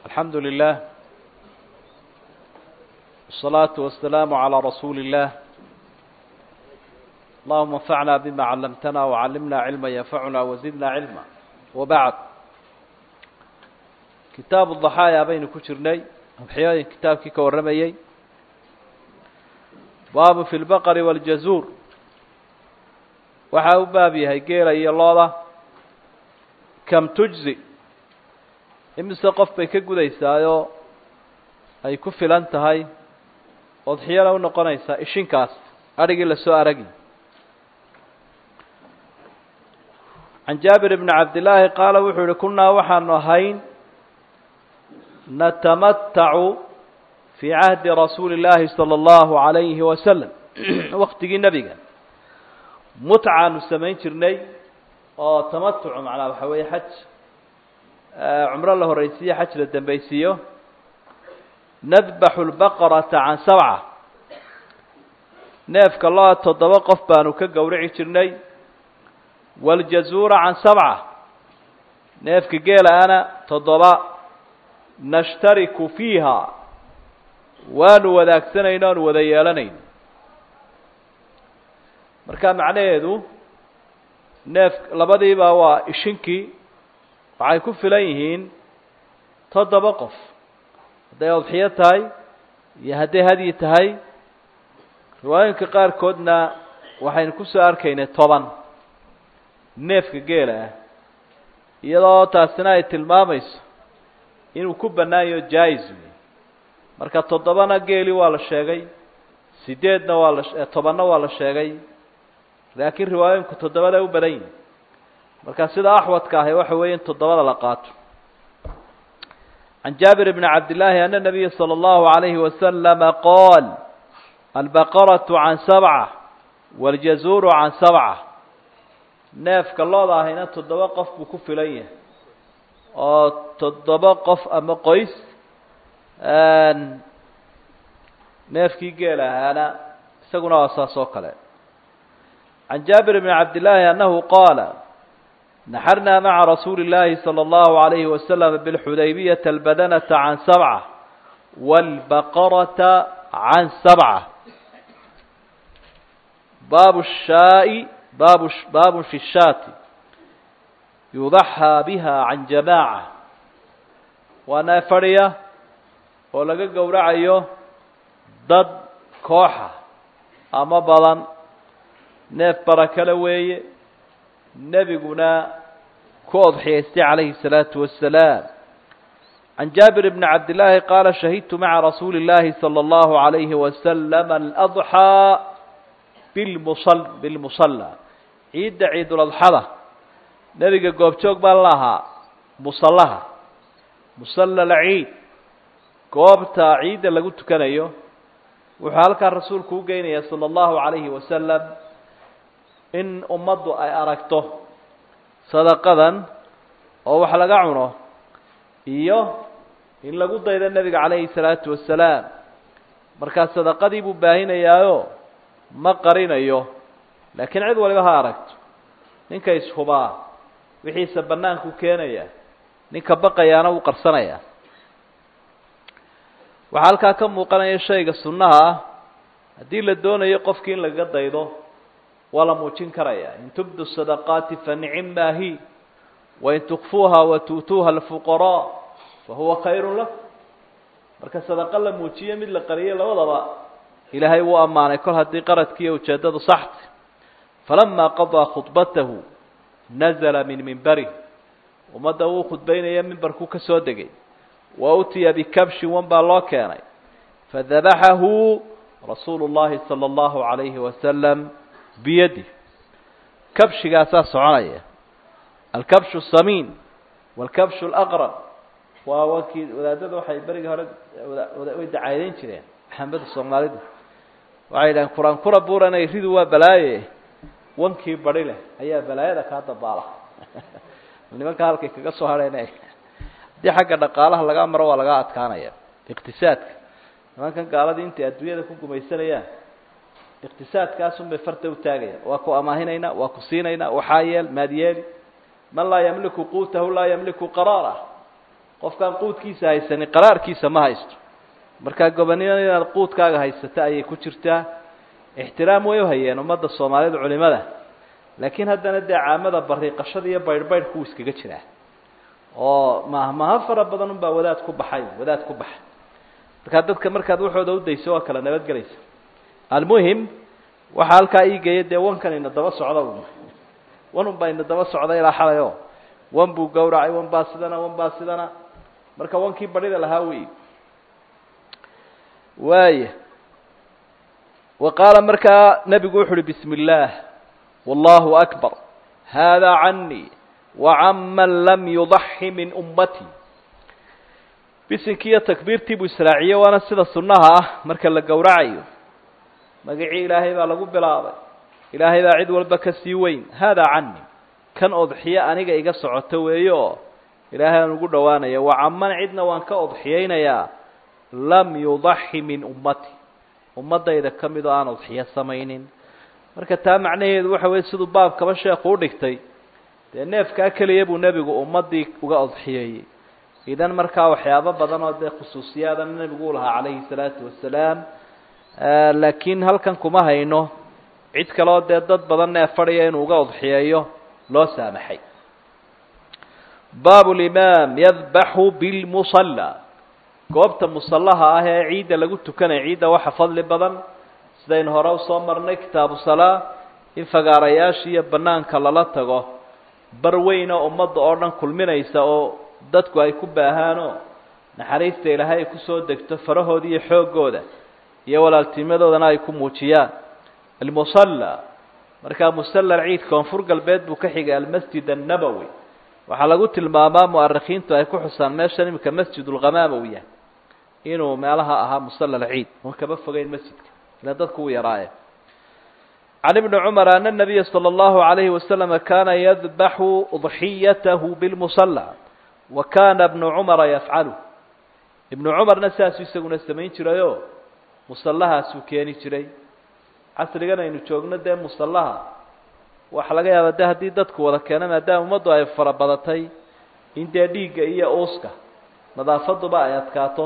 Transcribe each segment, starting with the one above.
الحمد لله والصلاة والسلام على رسول الله اللهم انفعنا بما علمتنا وعلمنا علما ينفعنا وزدنا علما وبعد كتاب الضحايا baynu ku jirnay adxiyooyin kitaabkii ka warramayey baabu fi lbaqari wاljazuur waxa u baab yahay geela iyo looda kam tujzi imise qof bay ka gudaysaayoo ay ku filan tahay odxiyana u noqonaysaa ishinkaas adhigii lasoo aragi can jaabir bni cabdillaahi qaala wuxuu yihi kunnaa waxaanu ahayn natamatacu fii cahdi rasuuli illaahi sala allahu alayhi wasalam waktigii nebiga mutcaanu samayn jirnay oo tamatucu macnaa waxa weeye xaj cumro la horaysiiyo xaj la dambaysiiyo nadbaxu lbaqarata can sabca neefka loo toddoba qof baanu ka gowrici jirnay waaljazuura can sabca neefka geela-ana toddoba nashtariku fiiha waanu wadaagsanayno oanu wada yeelanayno marka macnaheedu neef labadiiba waa ishinkii waxay ku filan yihiin toddoba qof hadday odxiyo tahay iyo hadday hadyi tahay riwaayooyinka qaarkoodna waxaynu kusoo arkaynay toban neefka geela ah iyadoo taasina ay tilmaamayso inuu ku bannaanyaho jaa-is wey marka toddobana geeli waa la sheegay sideedna waa la tobanna waa la sheegay laakiin riwaayooyinku toddobada u badan yihin marka sida axwadka ahi waxa weeye in toddobada la qaato can jaabir bni cabdillaahi ana nabiya salى اllahu alayhi wasalama qaal albaqaratu can sabca wاljazuuru can sabca neefka looda ahayna toddoba qof buu ku filan yahay oo toddoba qof ama qoys neefkii geel ahaana isaguna waa saas oo kale can jaabir bni cabdillaahi annahu qaala naxarnaa maca rasuuli اllaahi salى اllahu alayhi wasalam bilxudaybiyata albadanata can sabca wاlbaqarata can sabca baabu shaai baabu baabun fi shaati yudaxaa biha can jamaaca waa neef fadhiya oo laga gowracayo dad kooxa ama badan neef barakale weeye nebiguna ku odxiyaystay calayhi الsalaatu wasalaam can jaabir bni cabdillaahi qaala shahidtu maca rasuuli اllaahi salى اllahu عalayhi wasalam aladxaa bilmusa bilmusala ciidda ciiduladxada nebiga goobjoog baan la ahaa musallaha musalla alciid goobta ciidda lagu tukanayo wuxuu halkaa rasuulku u geynaya sala allahu calayhi wasalam in ummaddu ay aragto sadaqadan oo wax laga cuno iyo in lagu daydo nebiga calayhi salaatu wasalaam markaa sadaqadii buu baahinayaayo ma qarinayo laakiin cid waliba ha aragto ninka ishubaa wixiisa bannaanku keenaya ninka baqayaana wuu qarsanaya waxaa halkaa ka muuqanaya shayga sunnaha ah haddii la doonayo qofkii in lagaga daydo waa la muujin karaya in tubdu sadaqaati fa nicim maa hi wain tukfuuha wa tu'tuuha alfuqaraa fa huwa khayrun lakum marka sadaqa la muujiyo mid la qariyo labadaba ilaahay wuu ammaanay kol haddii qaradkiiyo ujeeddadu saxta falama qadaa khudbatahu nazla min mimbarih ummadda wuu khudbaynaya mimbarkuu ka soo degay wa utiya bikabshin wan baa loo keenay fadabaxahu rasuulu llahi salى اllahu alayhi wasalam biyadi kabshigaasaa soconaya alkabshu samiin wاlkabshu اlaqrab waa wankii wadaadada waxay berigii hore way dacaydayn jireen maxameda soomaalidu waxay yidhahen kuran kura buuranay ridu waa balaaye wankii bari leh ayaa balaayada kaa dabaala nimanka halkay kaga soo hadheen haddii xagga dhaqaalaha lagaa maro waa laga adkaanaya iqtisaadka nimankan gaaladii intay adduunyada ku gumaysanayaan iqtisaadkaasun bay farta utaagayaan waa ku amaahinayna waa ku siinayna waxaa yeel maad yeeli man laa yamliku quutahu laa yamliku qaraarah qofkaan quudkiisa haysanin qaraarkiisa ma haysto markaa gobonimada inaad quudkaaga haysato ayay ku jirtaa ixtiraam way u hayeen ummadda soomaalida culimada laakiin haddana dee caamada bariiqashada iyo baydhbaydhku wuu iskaga jiraa oo mahmaha fara badan unbaa wadaad ku baxay wadaad ku baxay markaa dadka markaad waxooda udayso waa kala nabadgelaysa almuhim waxaa halkaa iigeeya dee wankan ina daba socda wan un baa ina daba socda ilaa xalay o wan buu gawracay wan baa sidana wan baa sidana marka wankii barida lahaa wey waaya wa qaala markaa nebigu wuxu uhi bismi illaah wallahu akbar hada canii wacan man lam yudaxi min ummatii bisinkii iyo takbiirtii buu israaciyey waana sida sunnaha ah marka la gowracayo magacii ilaahay baa lagu bilaabay ilaahay baa cid walba ka sii weyn hada cani kan odxiye aniga iga socoto weeye oo ilaahay aan ugu dhowaanaya wacaman cidna waan ka odxiyeynayaa lam yudaxi min ummati ummaddayda ka mid oo aan odxiyo samaynin marka taa macnaheedu waxa weye siduu baabkaba sheekhu u dhigtay dee neefkaa keliya buu nebigu ummaddii uga odxiyeeyey idan markaa waxyaabo badan oo dee khusuusiyaadana nebigu u lahaa calayhi salaatu wasalaam laakiin halkan kuma hayno cid kaleo dee dad badan neef fadhiya inuu uga odxiyeeyo loo saamaxay baabu limaam yadbaxu bilmusalla goobta musallaha ah ee ciidda lagu tukanaya ciidda waxa fadli badan sidaynu hore usoo marnay kitaabu salaa in fagaarayaasha iyo banaanka lala tago bar weyna ummadda oo dhan kulminaysa oo dadku ay ku baahaanoo naxariista ilaahay ay kusoo degto farahooda iyo xooggooda iyo walaaltinimadoodana ay ku muujiyaan almusalla markaa musalla ciid koonfur galbeed buu ka xigay almasjid annabowi waxaa lagu tilmaamaa mu'arikhiintu ay ku xusaan meeshan iminka masjid ulghamaama uu yahay inuu meelaha ahaa musalla alciid oon kaba fogeyn masjidka ila dadku uu yaraaye can ibni cumar ana nabiya sala allahu alayhi wasalama kana yadbaxu udxiyatahu bilmusalla wa kana ibnu cumara yafcalu ibnu cumarna saasuu isaguna samayn jirayoo musallahaasuu keeni jiray casrigan aynu joogno dee musallaha waxaa laga yaabaa de haddii dadku wada keeno maadaama ummaddu ay fara badatay in dee dhiigga iyo uuska nadaafaduba ay adkaato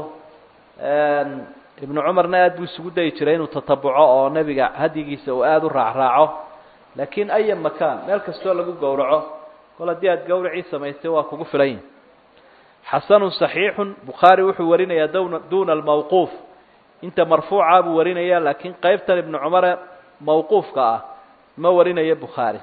ibnu cumarna aada buu isugu dayi jiray inuu tatabuco oo nebiga hadyigiisa uu aada u raacraaco laakiin aya makaan meel kastoo lagu gowraco kol haddii aada gawracii samaystay waa kugu filan yihi xasanun saxiixun bukhaari wuxuu warinayaa duna duna almawquuf inta marfuuca buu warinaya laakiin qeybtan ibnu cumare mawquufka ah ma warinayo bukhaari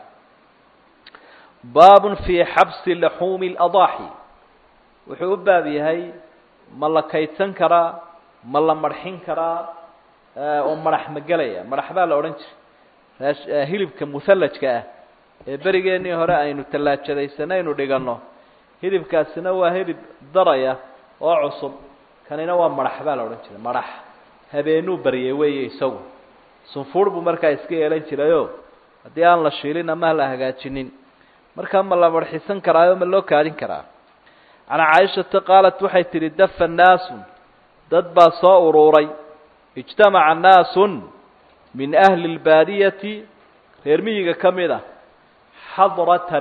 baabun fii xabsi laxuumi اladaaxi wuxuu u baab yahay ma la kaydsan karaa ma la marxin karaa oo madax ma gelaya madax baa la odhan jiray hilibka muhallajka ah ee berigeenii hore aynu tallaajadaysana aynu dhiganno hilibkaasina waa hilib daraya oo cusub kanina waa madax baa la odhan jiray madax habeenuu baryay weeye isagu sunfuur buu markaa iska yeelan jirayoo haddii aan la shiilin ama la hagaajinin markaa ma la marxisan karaayo ma loo kaadin karaa can caaishata qaalat waxay tidhi dafa naasun dad baa soo uruuray ijtamaca naasun min ahli اlbaadiyati reer miyiga ka mid a xadrata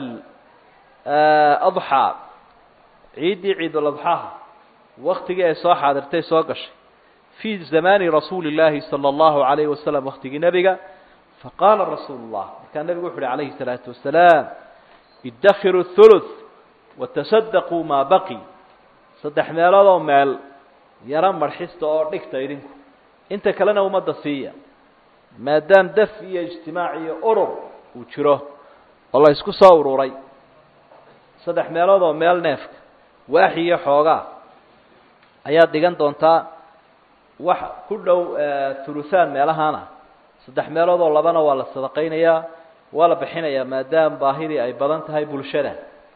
adxaa ciiddii ciiduladxaha waktigii ay soo xaadirtay soo gashay fii zamaani rasuuli اllaahi salى اllahu alayhi wasalam waktigii nebiga faqaala rasuulu اllah markaa nebigu wuxu uhi calayhi الsalaatu wasalaam idakhiru thuluth watasadaquu maa baqi saddex meeloodoo meel yaro marxista oo dhigta idinku inta kalena ummadda siiya maadaam daf iyo ijtimaac iyo urur uu jiro oo la isku soo ururay saddex meelood oo meel neefka waaxi iyo xoogaa ayaad dhigan doontaa wax ku dhow thuluthaan meelahana saddex meelood oo labana waa la sadaqaynayaa waa la bixinayaa maadaama baahidii ay badan tahay bulshada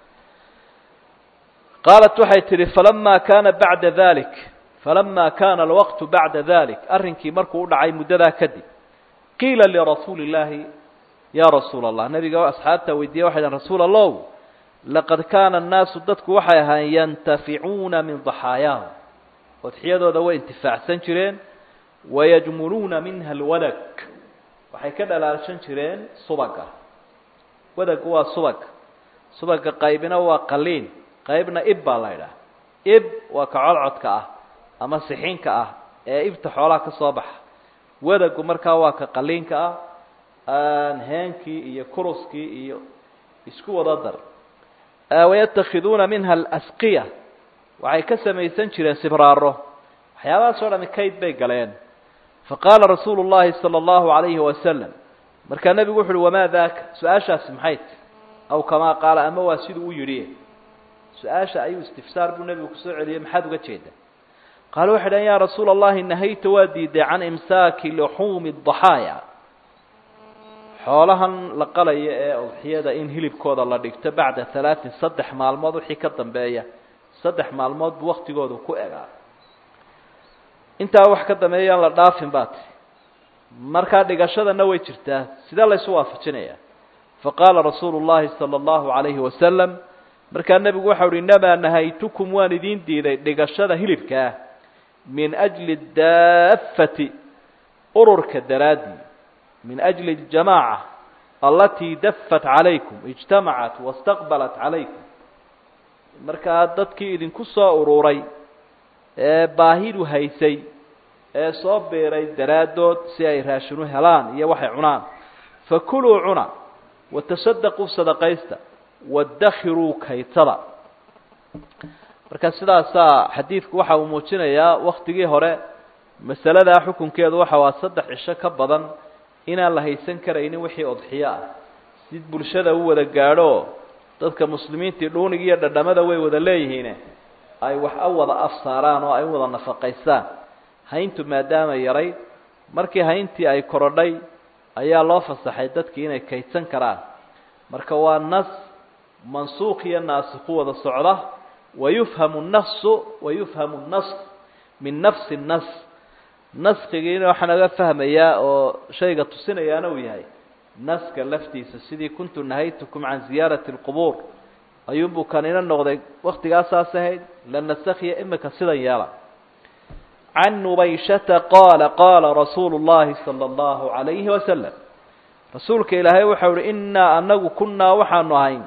qaalat waxay tidhi falama kana bacda dalik falama kana alwaqtu bacda dalik arrinkii markuu u dhacay muddadaa kadib qiila lirasuuli اllaahi ya rasuula allah nabiga asxaabta weydiiye waxay dhahen rasuul allow laqad kaana annaasu dadku waxay ahaayeen yantaficuuna min daxaayaahum odxiyadooda way intifaacsan jireen wayajmuluuna minha alwadag waxay ka dhalaalshan jireen subaga wadagu waa subag subaga qaybina waa qaliin qaybna ib baa la ydhaha ib waa ka codcodka ah ama sixinka ah ee ibta xoolaha ka soo baxa wadagu markaa waa ka qaliinka ah heenkii iyo kuruskii iyo isku wada dar wayatakhiduuna minha alasqiya waxay ka samaysan jireen sibraaro waxyaabahaas o dhami kayd bay galeen faqaala rasuulu llahi sala allahu alayhi wasalam markaa nebigu wuxu uhi wamaa daaka su-aashaasi maxay ti aw kamaa qaala ama waa siduu u yidhi su-aasha ayuu istifsaar buu nebigu kusoo celiyey maxaad uga jeeda qaala waxay dhahen ya rasuula allahi nahayta waa diiday can imsaaki luxuumi daxaaya xoolahan la qalaya ee udxiyada in hilibkooda la dhigto bacda halaatin saddex maalmood wixii ka dambeeya saddex maalmood buu waktigoodu ku egaa intaa wax ka dambeeyaan la dhaafin baa tiri markaa dhigashadana way jirtaa sidee laysu waafajinaya faqaala rasuulu llahi sala allahu alayhi wasalam markaa nebigu waxau uhi inamaa nahaytukum waan idiin diiday dhigashada hilibkaa min ajli daafati ururka daraaddii min ajli اljamaaca alatii dafat calaykum ijtamacat wastaqbalat calaykum markaa dadkii idinku soo ururay ee baahidu haysay ee soo biiray daraaddood si ay raashinu helaan iyo waxay cunaan fakuluu cuna watasadaquu sadaqaysta wadakhiruu kaytada marka sidaasaa xadiidku waxa uu muujinayaa waktigii hore masaladaa xukunkeedu waxa waa saddex cisho ka badan inaan la haysan karaynin wixii odxiyo ah si bulshada u wada gaadho dadka muslimiintii dhuunig iyo dhadhamada way wada leeyihiine ay wax a wada afsaaraan oo ay u wada nafaqaystaan hayntu maadaama yarayd markii hayntii ay korodhay ayaa loo fasaxay dadkii inay kaydsan karaan marka waa nas mansuuq iyo naasiku wada socda wayufhamu nasu wayufhamu nas min nafsi nas naskigiina waxaa naga fahmayaa oo shayga tusinayaana uu yahay naska laftiisa sidii kuntu nahaytukum can ziyaarati اlqubuur ayuunbuu kanina noqday waktigaasaas ahayd la nasakhiya imika sidan yeela can nubayshata qaala qaala rasuulu llahi salى اllahu alayhi wasalam rasuulka ilaahay waxau uhi inaa anagu kunaa waxaanu ahayn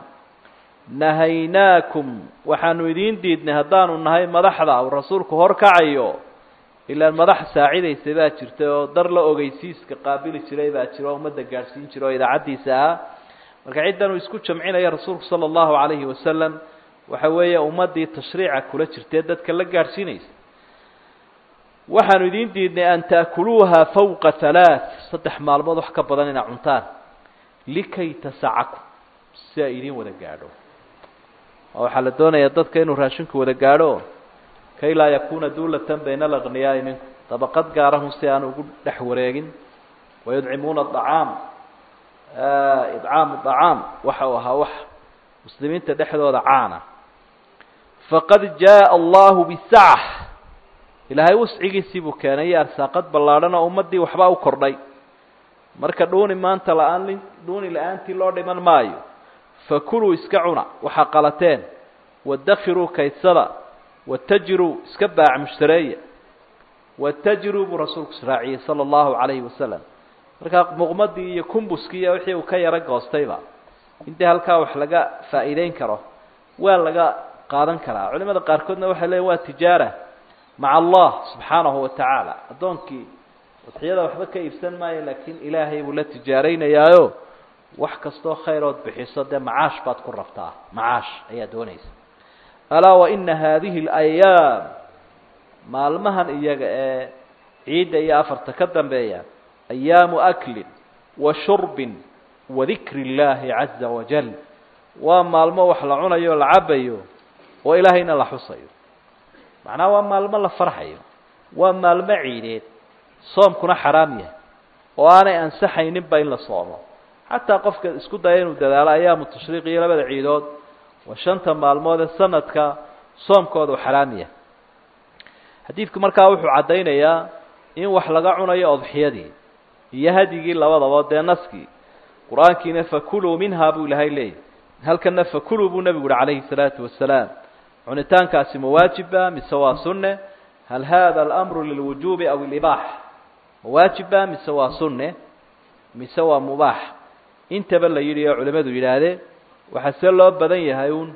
nahaynaakum waxaanu idiin diidnay haddaanu nahay madaxda uu rasuulku horkacayo ilaan madax saacidaysa baa jirta oo dar la ogeysiiska qaabili jiray baa jira oo ummadda gaadhsiin jira oo idaacaddiisa ahaa marka ciddan uu isku jamcinaya rasuulku sala allahu calayhi wasalam waxa weeye ummaddii tashriica kula jirtee dadka la gaadhsiinaysa waxaanu idiin diidnay an taakuluuha fawqa halaath saddex maalmood wax ka badan inaa cuntaan likay tasacakum si ay idiin wada gaadho waxaa la doonayaa dadka inuu raashinku wada gaadho kay laa yakuna duulatan bayna alaqniyaai minkum dabaqad gaarahun si aan ugu dhex wareegin wayudcimuuna acaam idcaamu acaam waxa uu ahaa wax muslimiinta dhexdooda caana faqad jaءa allahu bisac ilaahay wascigiisii buu keenay iyo arsaaqad ballaadhan oo ummaddii waxbaa u kordhay marka dhuuni maanta la-aan dhuuni la-aantii loo dhiman maayo fakuluu iska cuna waxaa qalateen wadakhiruu kaydsada watajiruu iska baac mushtareeya watajiruu buu rasuulku israaciyey sala allahu calayhi wasalam markaa muqmadii iyo kumbuskii iyo wixii uu ka yaro goostayba intii halkaa wax laga faa'iideyn karo waa laga qaadan karaa culimada qaarkoodna waxay leeyiin waa tijaara maca allah subxaanahu wa tacaala addoonkii udxiyada waxba ka iibsan maayo laakiin ilaahay buu la tijaaraynayaayo wax kastoo khayrood bixiso dee macaash baad ku rabtaa macaash ayaa doonaysa alaa waina haadihi alayaam maalmahan iyaga ee ciidda iyo afarta ka dambeeya ayaamu aklin wa shurbin wa dikri اllaahi caza wajal waa maalmo wax la cunayo o la cabayo oo ilaahayna la xusayo macnaha waa maalmo la farxayo waa maalmo ciideed soomkuna xaraam yahay oo aanay ansaxayninba in la soomo xataa qofka isku daya inuu dadaalo ayaamu tashriiq iyo labada ciidood waa shanta maalmood ee sanadka soomkooda u xaraam yahay xadiidku markaa wuxuu caddaynayaa in wax laga cunayo odxiyadii iyo hadyigii labadaba dee naskii qur-aankiina fakuluu minha buu ilahay leeyahy halkana fakuluu buu nebigu uhi calayhi salaatu wasalaam cunitaankaasi ma waajiba mise waa sunne hal hada alamru lilwujuubi aw ilibaax ma waajiba mise waa sunne mise waa mubaax intaba la yidhi oo culimmadu yidhaahdeen waxaa see loo badan yahay uun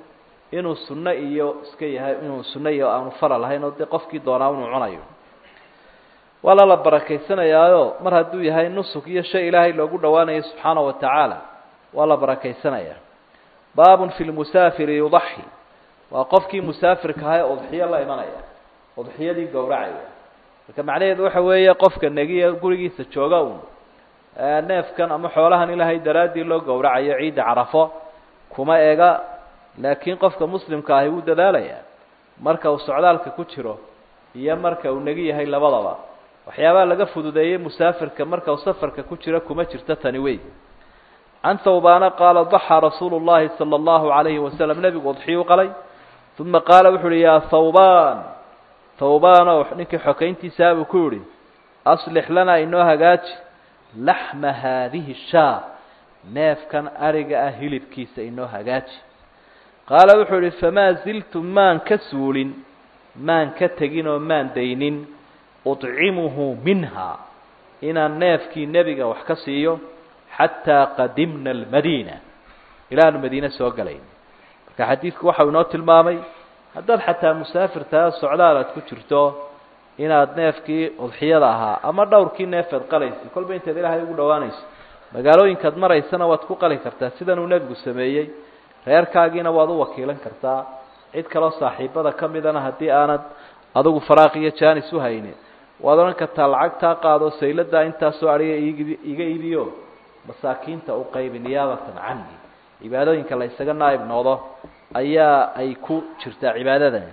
inuu sunno iyo iska yahay inuu sunno iyo aanu faral ahayn oo dee qofkii doonaa inuu cunayo waa lala barakaysanayaayo mar hadduu yahay nusuk iyo shay ilaahay loogu dhowaanayo subxaana wa tacaala waa la barakaysanaya baabun fi lmusaafiri yudaxi waa qofkii musaafirka ahaa ee udxiyo la imanaya udxiyadii gowracaya marka macnaheedu waxa weeye qofka negiya gurigiisa jooga un neefkan ama xoolahan ilaahay daraaddii loo gowracayo ciidda carafo kuma ega laakiin qofka muslimka ahi wuu dadaalayaa marka uu socdaalka ku jiro iyo marka uu negi yahay labadaba waxyaabaha laga fududeeyey musaafirka marka uu safarka ku jiro kuma jirto tani wey can thawbaana qaala daxaa rasuulu llahi sala allahu alayhi wasalam nebigu udxiyu qalay uma qaala wuxu uhi yaa thawbaan thawbaanow ninkii xokayntiisaa buu ku yihi aslix lanaa inoo hagaaji laxma haadihi shaa neefkan ariga ah hilibkiisa inoo hagaaji qaala wuxuu ihi famaa ziltu maan ka suulin maan ka tegin oo maan daynin udcimuhu minha inaan neefkii nebiga wax ka siiyo xataa qadimna almadiina ilaanu madiine soo galayn marka xadiidku waxau inoo tilmaamay haddaad xataa musaafirtaa socdaal aad ku jirto inaad neefkii udxiyada ahaa ama dhowrkii neefeed qalaysa kolba intaad ilaahay ugu dhowaanayso magaalooyinkaad maraysana waad ku qali kartaa sidanuu nebigu sameeyey reerkaagiina waad u wakiilan kartaa cid kaloo saaxiibada ka midana haddii aanad adugu faraaq iyo jaanis u haynin waad odhan kartaa lacagtaa qaado sayladaa intaasoo adhiga iga iibiyo masaakiinta u qaybi niyaabatan cani cibaadooyinka la ysaga naaib noodo ayaa ay ku jirtaa cibaadadani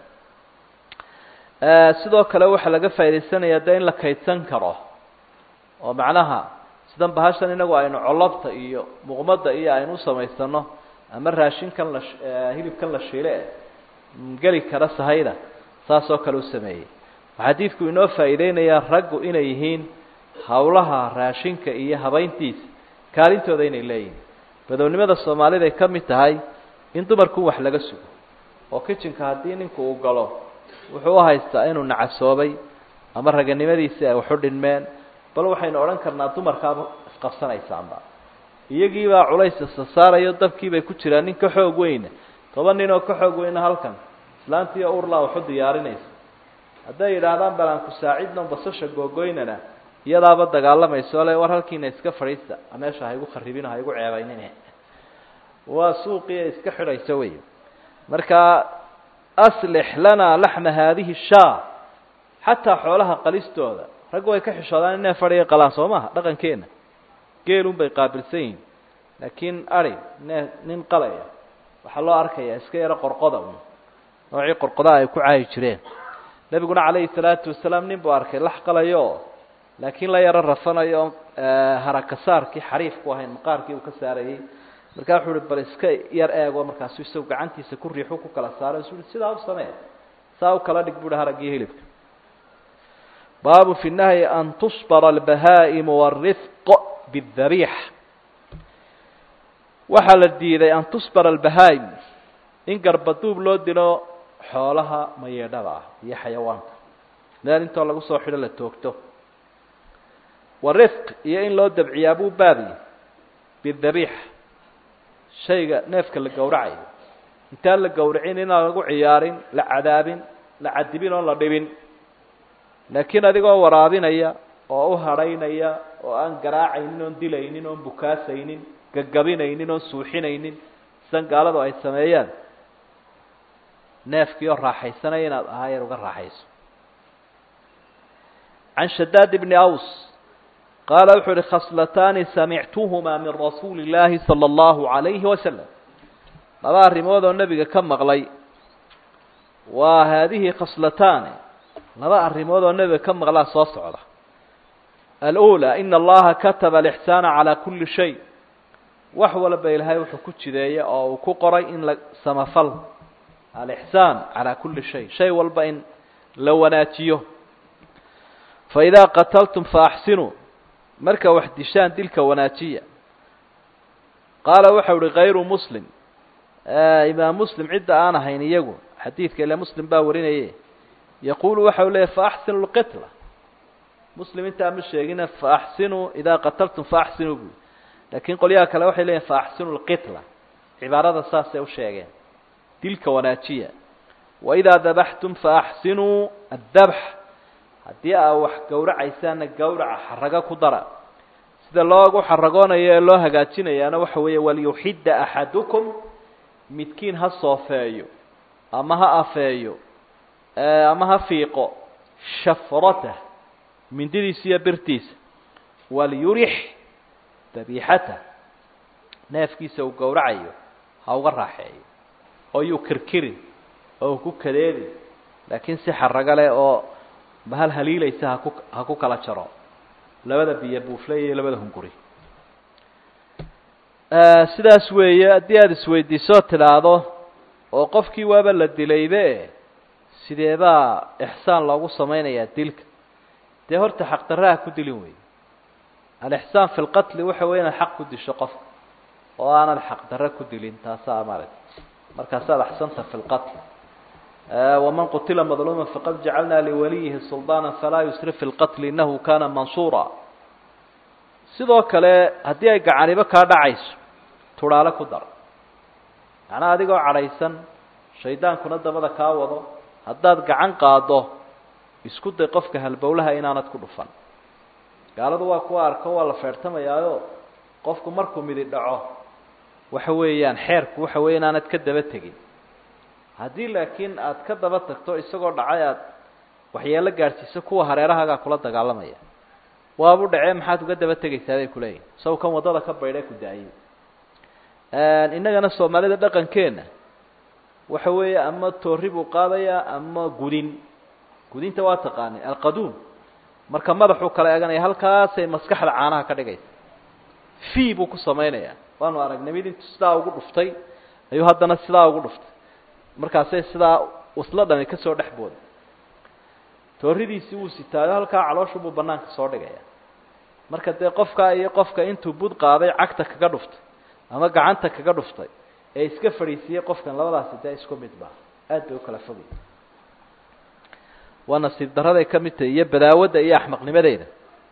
sidoo kale waxaa laga faa'idaysanayaa de in la kaydsan karo oo macnaha sidan bahashan inagu aynu colobta iyo muqmadda iyo aynu usamaysano ama raashinkan la hilibkan la shiile geli kara sahayda saas oo kale u sameeyey waxaa xadiidku inoo faa'iideynayaa raggu inay yihiin hawlaha raashinka iyo habayntiisa kaalintooda inay leeyihiin badownimada soomaalida ay ka mid tahay in dumarku wax laga sugo oo kitchenka haddii ninku uu galo wuxuu u haystaa inuu nacasoobay ama raganimadiisii ay waxu dhinmeen bal waxaynu odhan karnaa dumarkaaba isqabsanaysaanba iyagiibaa culays isa saarayo dabkiibay ku jiraan nin ka xoog weyna toban nin oo ka xoog weyna halkan islaantiiyo urlaa waxu diyaarinaysa hadday yidhaahdaan balaan ku saacidno basasha googoynana iyadaaba dagaalamayso le war halkiina iska fadhiista meesha haigu kharibino haigu ceebaynine waa suuqii iska xidhayso wey marka aslix lanaa laxma haadihi shaa xataa xoolaha qalistooda raggu way ka xishoodaan inay fadhiga qalaan soo maha dhaqankeena geelun bay qaabilsan yihin laakiin ari ne nin qalaya waxaa loo arkayaa iska yaro qorqoda un noocii qorqodaha ay ku caayi jireen nebiguna calayhi salaatu wasalaam nin buu arkay lax qalayo laakiin la yaro rafanayo oon harakasaarkii xariifku ahayn maqaarkii uu ka saarayey markaa wuxuu uhi bal iska yar eego markaasu isagu gacantiisa ku riixu ku kala saaro isu uhi sidaa u samee saa u kala dhig buuhi haraggii hilibka baabu fi nahyi an tusbara albahaa'imu wاrifq bاdabiix waxaa la diiday an tusbara albahaa'im in garbaduub loo dilo xoolaha mayeedhada ah iyo xayawaanka meel intoo lagu soo xidho la toogto warifq iyo in loo dabciyaa buu baabiye bidabiix shayga neefka la gowracayo intaan la gowracin inaan lagu ciyaarin la cadaabin la cadibin oon la dhibin laakiin adigoo waraabinaya oo u hadhaynaya oo aan garaacaynin oon dilaynin oon bukaasaynin gagabinaynin oon suuxinaynin sidan gaaladu ay sameeyaan neefkii oo raaxaysanaya inaad ahaayar uga raaxayso can shadaad bni aws qaala wuxuu uhi khaslataani samictuhumaa min rasuuli illaahi sala allahu calayhi wasalam laba arrimood oo nebiga ka maqlay waa haadihi khaslataani laba arrimood oo nebiga ka maqlaa soo socda alأulى ina allaha kataba alixsaana calaa kuli shay wax walba ilaahay wuxuu ku jideeya oo uu ku qoray in la samafal alixsaan calaa kuli shay shay walba in la wanaajiyo faidaa qataltum faaxsinuu marka wax dishaan dilka wanaajiya qaala waxau uhi kayru muslim imaam muslim cidda aan ahayn iyagu xadiidka ile muslim baa warinaye yaqulu waxau leeyahy faaxsinu lqitla muslim intaa ma sheegina faaxsinuu idaa qataltum faaxsinuu bui laakiin qolyaha kale waxay leeyihin faaxsinu lqitla cibaarada saasay u sheegeen dilka wanaajiya waidaa dabaxtum faaxsinuu addabx haddii aa wax gowracaysaana gowraca xarago ku dara sida loogu xaragoonayo ee loo hagaajinayaana waxa weeye walyuxidda axadukum midkiin ha soofeeyo ama ha afeeyo ama ha fiiqo shafratah mindidiisa iyo birtiisa walyurix dabiixatah neefkiisa uu gowracayo ha uga raaxeeyo oo yuu kirkirin oo ku kadeedin laakiin si xarago leh oo bahal haliilaysa haku ha ku kala jaro labada biyo buufle iyo labada hunguri sidaas weeye haddii aada isweydiisoo tidhaahdo oo qofkii waaba la dilaybe sideebaa ixsaan loogu samaynayaa dilka dee horta xaqdarraha ku dilin wey alixsaan fi lqatli waxa wey inaad xaq ku disho qofka oo aanad xaqdarre ku dilin taasaa maaragta markaasaad axsanta fi lqatl waman qutila madluuma faqad jacalna liwaliyihi sulطaana falaa yusrif fi lqatl inahu kana mansuura sidoo kale haddii ay gacanibo kaa dhacayso tudhaale ku dar macnaa adigoo cadhaysan shaydaankuna dabada kaa wado haddaad gacan qaado isku day qofka halbowlaha inaanad ku dhufan gaaladu waa kuwa arko waa la feertamayaayo qofku markuu midi dhaco waxa weeyaan xeerku waxa weya inaanad ka daba tegin haddii laakiin aad ka daba tagto isagoo dhacay aad waxyeelo gaadhsiiso kuwa hareerahaagaa kula dagaalamaya waabu dhacee maxaad uga daba tegaysaa bay kuleeyihin saw kan waddada ka baydhe ku daayay innagana soomaalida dhaqankeenna waxa weeye ama toori buu qaadayaa ama gudin gudinta waa taqaani alqaduun marka madaxuu kala eeganaya halkaasay maskaxda caanaha ka dhigaysa fii buu ku samaynayaa waanu aragnay mid intu sidaa ugu dhuftay ayuu haddana sidaa ugu dhuftay markaasay sidaa usla dhami kasoo dhex booday tooridiisii wuu sitaayo halkaa calooshu buu banaanka soo dhigaya marka dee qofkaa iyo qofka intuu bud qaaday cagta kaga dhuftay ama gacanta kaga dhuftay ee iska fadhiisiiyey qofkan labadaasi dee isku mid ba aad bay u kala fogay waa nasiib daraday ka mid tahay iyo badaawadda iyo axmaqnimadeeda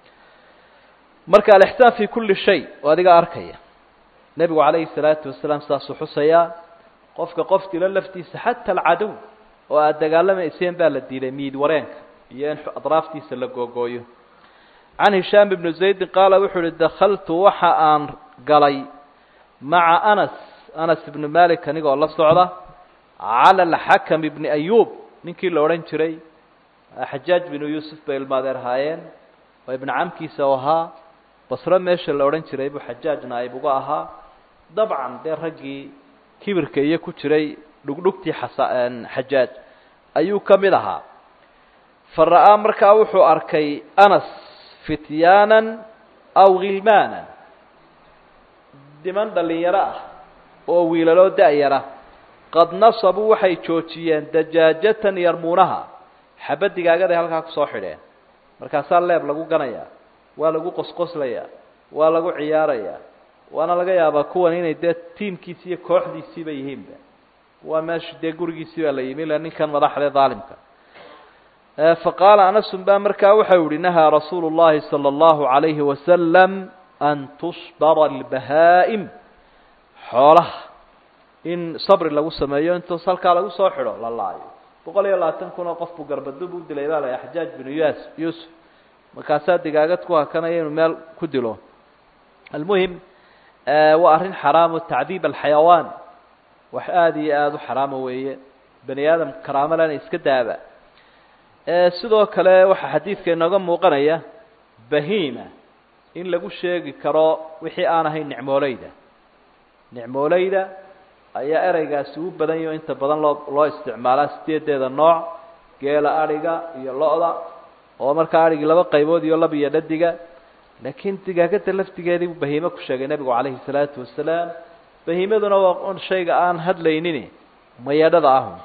marka alixsaan fi kulli shay oo adiga arkaya nebigu calayhi salaatu wasalaam saasuu xusayaa qofka qof dilo laftiisa xata alcadow oo aada dagaalamayseen baa la diiday miid wareenka iyo in adraaftiisa la googooyo can hishaam ibnu zaydin qaala wuxuu uhi dakaltu waxa aan galay maca anas anas ibnu malik anigoo la socda cala alxakam ibni ayuub ninkii la odhan jiray xajaaj binu yuusuf bay ilmaadeer haayeen oo ibnu camkiisa u ahaa basro meesha la odhan jiray buu xajaaj naaib uga ahaa dabcan dee raggii kibirka iyo ku jiray dhugdhugtii xasa xajaaj ayuu ka mid ahaa fa ra'aa markaa wuxuu arkay anas fityaanan aw khilmaanan niman dhalinyaro ah oo wiilaloo da-yara qad nasabuu waxay joojiyeen dajaajatan yarmuunaha xabad digaagaday halkaa kusoo xidheen markaasaa leeb lagu ganayaa waa lagu qosqoslayaa waa lagu ciyaarayaa waana laga yaabaa kuwan inay dee tiimkiisi iyo kooxdiisiiba yihiinba waa meesha dee gurigiisii baa la yimi ila ninkan madaxde daalimka fa qaala anasun baa markaa waxau yihi nahaa rasuulu llahi sala allahu calayhi wasalam an tusbara albahaa'im xoolaha in sabri lagu sameeyo intoos halkaa lagu soo xidho la laayo boqol iyo labaatan kun oo qof buu garbadub u dilay baa la xajaaj binu yas yuusuf markaasaa digaagad ku hakanaya inuu meel ku dilo almuhim waa arrin xaraamo tacdiib alxayawaan wax aada iyo aada u xaraamo weeye bani aadam karaamo lena iska daaba sidoo kale waxaa xadiidka inooga muuqanaya bahima in lagu sheegi karo wixii aan ahayn nicmooleyda nicmooleyda ayaa ereygaasi u badan yaho inta badan loo loo isticmaalaa sideedeeda nooc geela adhiga iyo lo-da oo markaa adhigii laba qaybood iyo lab iyo dhadiga laakiin digaagada laftigeedii buu bahiime ku sheegay nebigu calayhi salaatu wasalaam bahiimaduna waa shayga aan hadlaynin mayadhada ahu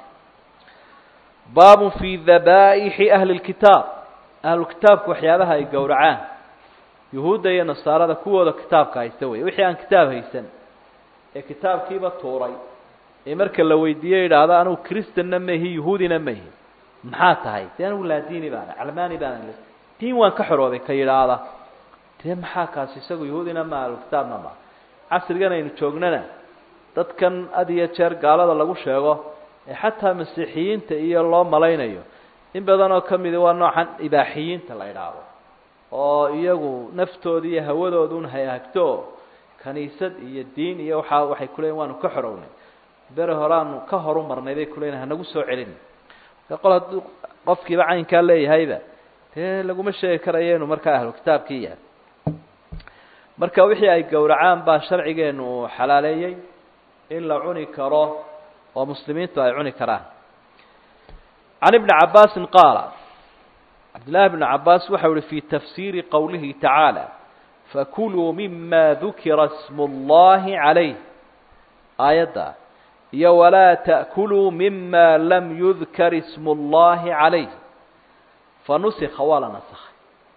baabun fi dabaaixi ahli lkitaab ahlukitaabku waxyaabaha ay gowracaan yuhuudda iyo nasaarada kuwooda kitaabka haysta wey wixii aan kitaab haysan ee kitaabkiiba tuuray ee marka la weydiiye yidhaahdo anugu kristanna maihi yuhuudina maihi maxaa tahay dee anugu laadiini baana calmaani baana diin waan ka xoroobay ka yidhaahda dee maxaa kaasi isagu yahuudina ma ahlukitaabna ma casrigan aynu joognana dadkan had iyo jeer gaalada lagu sheego ee xataa masiixiyiinta iyo loo malaynayo in badan oo kamidi waa noocan ibaaxiyiinta la idhaahdo oo iyagu naftooda iyo hawadoodun hayhagto kaniisad iyo diin iyo waxa waxay kuleeyiin waanu ka xorownay bere horeaanu ka horu marnay bay kuleeyihin hanagu soo celin marka qol hadduu qofkiiba caynkaa leeyahayba dee laguma sheegi karayo inuu markaa ahlu kitaabkii yahay marka wixii ay gowracaan baa sharcigeenu uu xalaaleeyey in la cuni karo oo muslimiintu ay cuni karaan can ibni cabaasin qaala cabdillahi bni cabaas waxau uhi fi tafsiiri qowlihi tacaala fakuluu mima dukira smu اllahi calayh aayadda iyo walaa ta'kuluu mima lam yudkar ismu اllahi calayh fanusika waa la nasakhay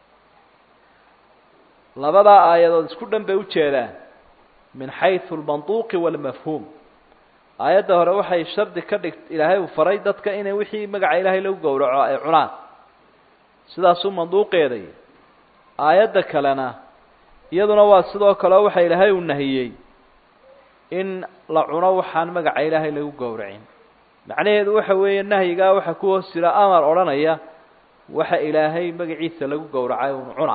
labadaa aayadood isku dhan bay ujeedaan min xayثu اlmanطuqi wاlmafhuum aayadda hore waxay shardi ka dhigt ilaahay uu faray dadka inay wixii magaca ilaahay lagu gowraco ay cunaan sidaasuu manduuqeeday aayadda kalena iyaduna waa sidoo kale waxa ilaahay uu nahiyey in la cuno waxaan magaca ilaahay lagu gowracin macnaheedu waxa weeye nahyigaa waxa ku hoos jira amar odhanaya waxa ilaahay magaciisa lagu gowracay un cuna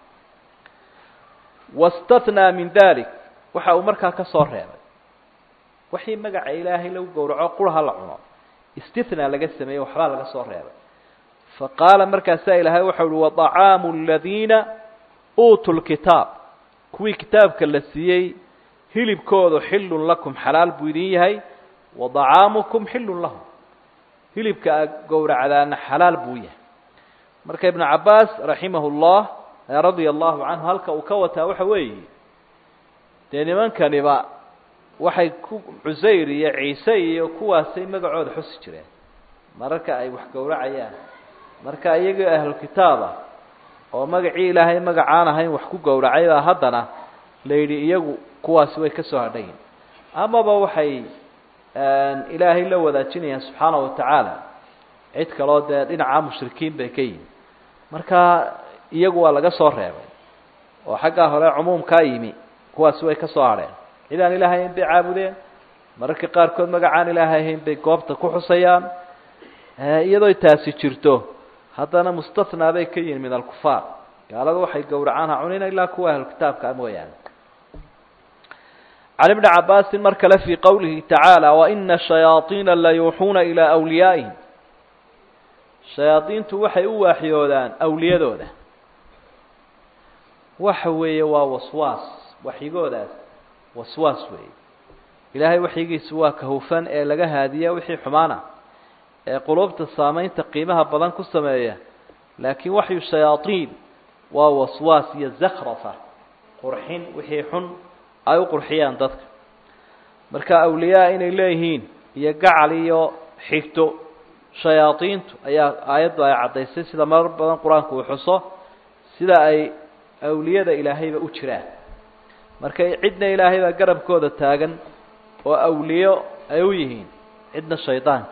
wastathnaa min dalik waxa uu markaa ka soo reebay wixii magaca ilaahay lagu gowraco qurha la cuno istithnaa laga sameeyey waxbaa laga soo reebay fa qaala markaasaa ilaahay waxau uhi waطacaamu aladiina uutuu lkitaab kuwii kitaabka la siiyey hilibkoodu xilun lakum xalaal buu idin yahay wadacaamukum xilun lahum hilibka a gowracdaana xalaal buu yahay marka ibnu cabaas raximah llah radia allahu canhu halka uu ka wataa waxa weeye dee nimankaniba waxay ku cusayr iyo ciise iyo kuwaasay magacooda xusi jireen mararka ay wax gowracayaan marka iyagoo ahlu kitaaba oo magacii ilaahay magacaan ahayn wax ku gowracay baa haddana la yidhi iyagu kuwaasi way ka soo hadhayin amaba waxay ilaahay la wadaajinayaan subxaana wa tacaala cid kaloo dee dhinaca mushrikiin bay ka yihin marka iyagu waa laga soo reebay oo xaggaa hore cumuumkaa yimi kuwaasi way ka soo hadheen cid aan ilaahay ahayn bay caabudeen mararka qaarkood magacaan ilaahay ahayn bay goobta ku xusayaan iyadoo taasi jirto haddana mustathnaa bay ka yihin min alkufaar gaalada waxay gowracaan ha cunina ilaa kuwa ahlukitaabka mooyaane can ibni cabaasin mar kale fii qowlihi tacaala waina shayaaiina la yuuxuuna ilaa awliyaa'ihim shayaadiintu waxay u waaxyoodaan awliyadooda waxa weeye waa waswaas waxyigoodaas waswaas weeye ilaahay waxyigiisu waa ka hufan ee laga haadiya wixii xumaana ee qulubta saamaynta qiimaha badan ku sameeya laakiin waxyu shayaaiin waa waswaas iyo zakrafa qurxin wixii xun ay u qurxiyaan dadka marka awliyaa inay leeyihiin iyo gacal iyo xigto shayaadiintu ayaa aayaddu ay caddaysay sida marar badan qur-aanku uu xuso sida ay awliyada ilaahayba u jiraan marka cidna ilaahay baa garabkooda taagan oo awliyo ay u yihiin cidna shaydaanka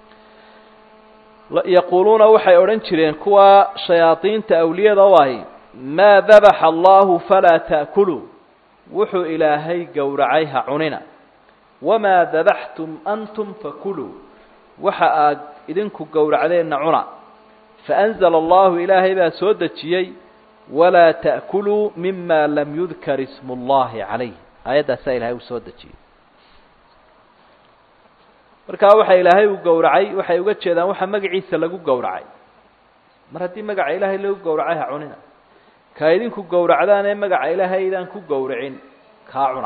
yaquuluuna waxay odhan jireen kuwa shayaadiinta awliyada u ahi maa dabaxa allahu falaa ta'kuluu wuxuu ilaahay gowracay ha cunina wamaa dabaxtum antum fakuluu waxa aad idinku gowracdeenna cuna faanzala allahu ilaahay baa soo dejiyey walaa ta'kuluu mima lam yudkar ismu اllahi calayh aayaddaasaa ilahay uu soo dejiyey markaa waxa ilaahay uu gowracay waxay uga jeedaan waxa magaciisa lagu gowracay mar haddii magaca ilaahay lagu gowracay ha cunina ka idinku gowracdaan ee magaca ilaahay aydaan ku gowracin kaa cuna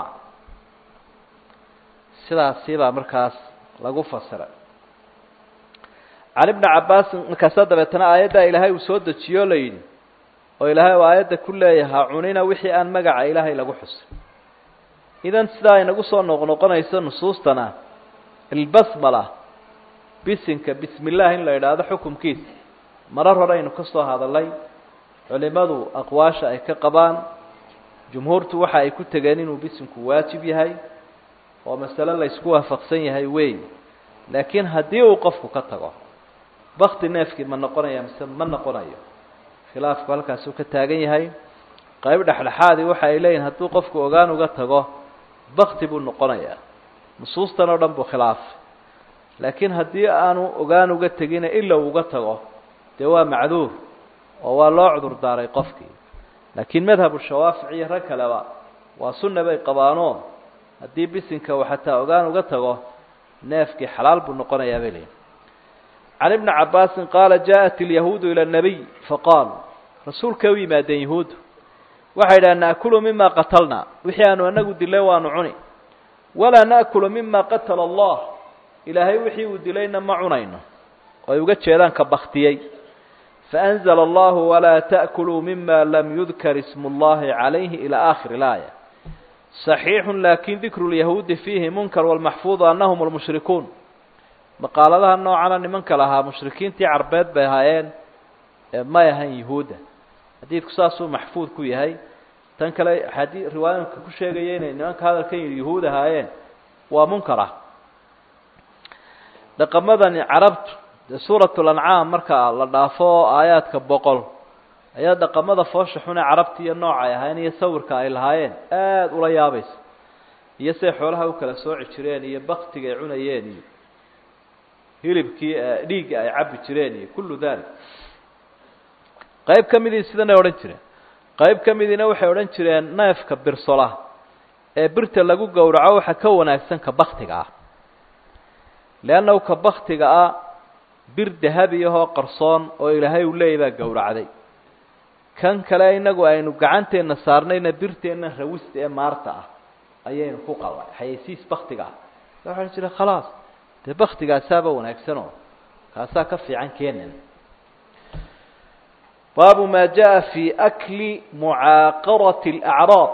sidaasi baa markaas lagu fasiray can ibni cabaasin markaasaa dabeetana aayaddaa ilaahay uu soo dejiyo o la yidhi oo ilaahay uu aayadda ku leeyahay ha cunina wixii aan magaca ilaahay lagu xusin idan sidaa inagu soo noqnoqonayso nusuustana ilbasmala bisinka bismi illah in la idhaahdo xukumkiisa marar hore aynu ka soo hadalay culimadu aqwaasha ay ka qabaan jumhuurtu waxa ay ku tegeen inuu bisinku waajib yahay oo masale la ysku waafaqsan yahay wey laakiin haddii uu qofku ka tago bakti neefkii ma noqonaya mise ma noqonayo khilaafku halkaasuu ka taagan yahay qayb dhexdhexaadii waxa ay leeyihin hadduu qofku ogaan uga tago bakti buu noqonayaa nusuustan oo dhan buu khilaafay laakiin haddii aanu ogaan uga tegina ila uga tago dee waa macduur oo waa loo cudur daaray qofkii laakiin madhabu shawaafic iyo rag kaleba waa sunna bay qabaanoo haddii bisinka uu xataa ogaan uga tago neefkii xalaal buu noqonayaa bay leeyiin can ibni cabaasin qaala jaaءat ilyahuudu ila الnabiy faqaalu rasuulkay u yimaadeen yahuuddu waxay idhaha naakulu mima qatalna wixii aanu anagu dilay waanu cuni walaa naakulu mima qatala allah ilaahay wixii uu dilayna ma cunayno oo ay uga jeedaan ka baktiyey faأnzla allahu walaa taأkuluu mima lam yudkar ismu اllahi calayhi ilى akhir اlaaya صaxiixu lakin dikru lyahuudi fiihi munkar wاlmaxfuuظ anahum اlmushrikuun maqaaladaha noocana nimanka lahaa mushrikiintii carbeed bay ahaayeen may ahan yahuudda xadiidku saasuu maxfuud ku yahay tan kale xadii riwaayinka ku sheegaya inay nimanka hadalkan yidhi yahuud ahaayeen waa munkar ah dhaqamadani carabtu dee suurat lancaam marka la dhaafo aayaadka boqol ayaa dhaqamada foosha xune carabti iyo noocay ahaayeen iyo sawirka ay lahaayeen aada ula yaabaysa iyo siay xoolaha u kala sooci jireen iyo baktiga ay cunayeen iyo hilibkii dhiigga ay cabbi jireen iyo kullu dalik qayb ka midii sidanay odhan jireen qayb ka midiina waxay odhan jireen neefka birsola ee birta lagu gowraco waxa ka wanaagsan ka baktiga ah leannahu ka baktiga ah bir dahabi ahoo qarsoon oo ilaahay uu leeyay baa gowracday kan kale inagu aynu gacanteenna saarnayna birteenna rawista ee maarta ah ayaynu ku qalay xayaysiis baktiga ah waxaan jira khalaas dee baktigaasaaba wanaagsanoo kaasaa ka fiican keenan baabu ma jaءa fi akli mucaaqarati اlacraab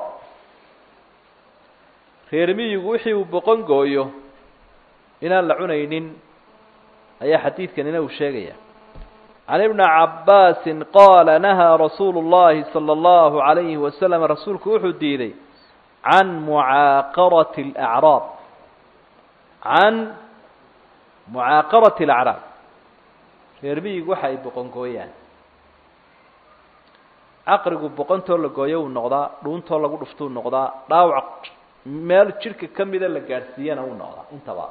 reermiyigu wixii uu boqon gooyo inaan la cunaynin ayaa xadiidkanina uu sheegaya can ibni cabaasi qaala nahaa rasuulu اllahi salى اllahu عalayhi wasalam rasuulku wuxuu diiday can mucaaqarati اlacraab can mucaaqarati اlacraab reermiyigu waxa ay boqon gooyaan caqrigu boqontoo la gooyo uu noqdaa dhuuntoo lagu dhuftuu noqdaa dhaawac meel jidhka ka mida la gaadhsiiyana uu noqdaa intaba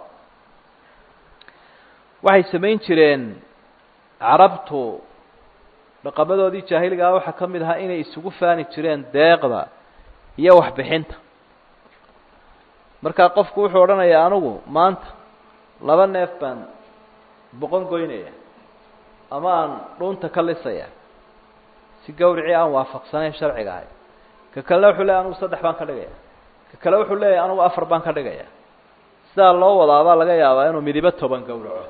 waxay samayn jireen carabtu dhaqamadoodii jaahiligaa waxaa ka mid ahaa inay isugu faani jireen deeqda iyo waxbixinta markaa qofku wuxuu odhanayaa anigu maanta laba neef baan boqon goynaya ama aan dhuunta ka lisaya si gawricii aan waafaqsanayn sharciga ahay ka kalena wuxuu leeyahy anugu saddex baan ka dhigaya ka kale wuxuu leeyahay anugu afar baan ka dhigaya sidaa loo wadaabaa laga yaabaa inuu midibo toban gowraco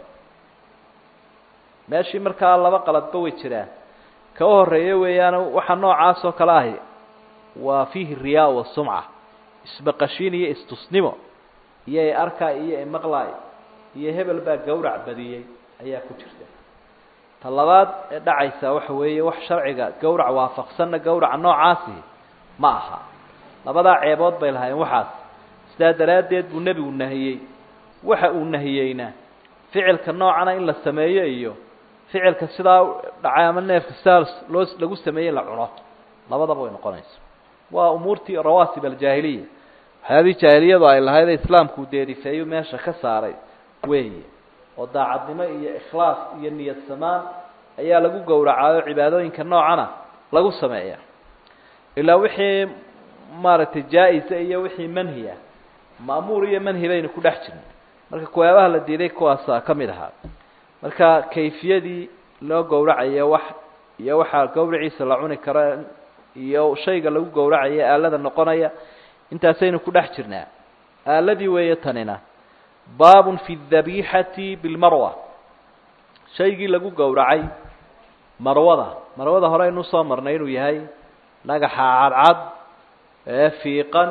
meeshii markaa laba qaladba way jiraan ka u horeeya weeyaan waxa noocaas oo kale ahi waa fiihi riyaa wa sumca isbaqashiin iyo istusnimo iyo ay arkaay iyo ay maqlaay iyo hebel baa gawrac badiyey ayaa ku jirta ta labaad ee dhacaysa waxa weeye wax sharciga gawrac waafaqsanna gawraca noocaasi ma aha labadaa ceebood bay lahaayeen waxaas sidaa daraaddeed buu nebigu nahiyey waxa uu nahiyeyna ficilka noocana in la sameeyo iyo ficilka sidaa dhacay ama neefka sidaa loo lagu sameeyey la cuno labadaba way noqonaysa waa umuurtii rawaasib aljaahiliya waxyaabihii jaahiliyadu ay lahayd ee islaamku deerifeeyu meesha ka saaray weeye oo daacadnimo iyo ikhlaas iyo niyad samaan ayaa lagu gowracaayo cibaadooyinka noocana lagu sameeya ilaa wixii maaragtay jaa-isa iyo wixii manhiya ma'muur iyo manhi baynu ku dhex jirnay marka kuwaabaha la diiday kuwaasaa ka mid ahaa marka kayfiyadii loo gowracayo wax iyo waxaa gawraciisa la cuni karo iyo shayga lagu gowracayo aalada noqonaya intaasaynu ku dhex jirnaa aaladii weeye tanina baabun fi dabiixati bilmarwa shaygii lagu gowracay marwada marwada hore aynu usoo marnay inuu yahay dhagaxa cadcad ee fiiqan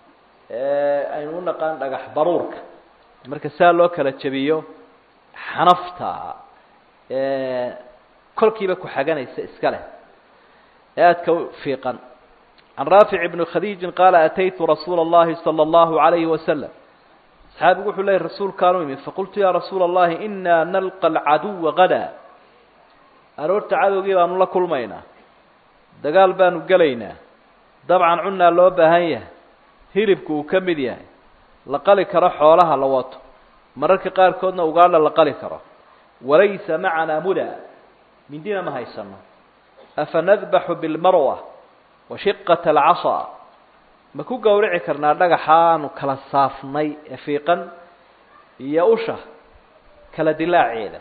aynu u naqaan dhagax baruurka marka saa loo kala jebiyo xanafta kolkiiba ku xaganaysa iska leh ee aadka fiiqan can raafic ibni khadiijin qaala ataytu rasuula اllahi salى اllahu عalayhi wasalam saxaabigu wuxuu leeyay rasuulkaanu imid faqultu ya rasuula اllahi inaa nalqa alcaduwa gadaa aroorta cadowgii baanu la kulmaynaa dagaal baanu gelaynaa dabcan cunnaa loo baahan yahay hilibku uu ka mid yahay la qali karo xoolaha la wato mararka qaarkoodna ugaadha la qali karo walaysa macanaa muda mindina ma haysano afa nadbaxu bilmarwa wa shiqata alcasaa ma ku gowrici karnaa dhagaxaanu kala saafnay ee fiiqan iyo usha kala dilaaceeda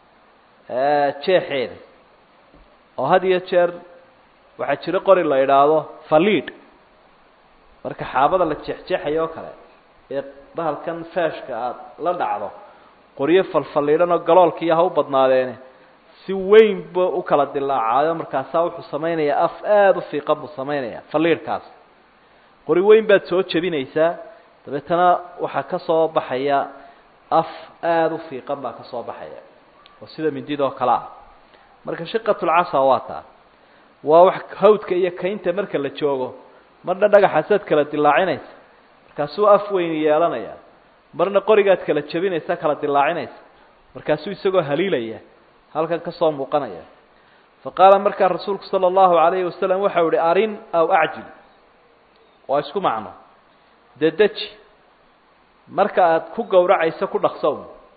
jeexeeda oo had iyo jeer waxaa jiro qori la idhaahdo faliid marka xaabada la jeexjeexayo oo kale ee bahalkan feeshka aada la dhacdo qoryo falfalliidhan oo galoolkiiyo ha u badnaadeene si weyn bu u kala dilaacaayo markaasaa wuxuu samaynayaa af aada u fiiqan buu samaynaya faliidhkaas qori weyn baad soo jebinaysaa dabeetana waxaa ka soo baxaya af aada u fiiqan baa ka soo baxaya oo sida mindidoo kale ah marka shiqatulcasa waa taa waa wax hawdka iyo kaynta marka la joogo marna dhagaxaasaad kala dilaacinaysa markaasuu af weyn yeelanaya marna qorigaad kala jebinaysa kala dilaacinaysa markaasuu isagoo haliilaya halkan ka soo muuqanaya fa qaala markaa rasuulku sala allahu calayhi wasalam waxau ihi arin aw acjil waa isku macno dedeji marka aada ku gowracayso ku dhaqsow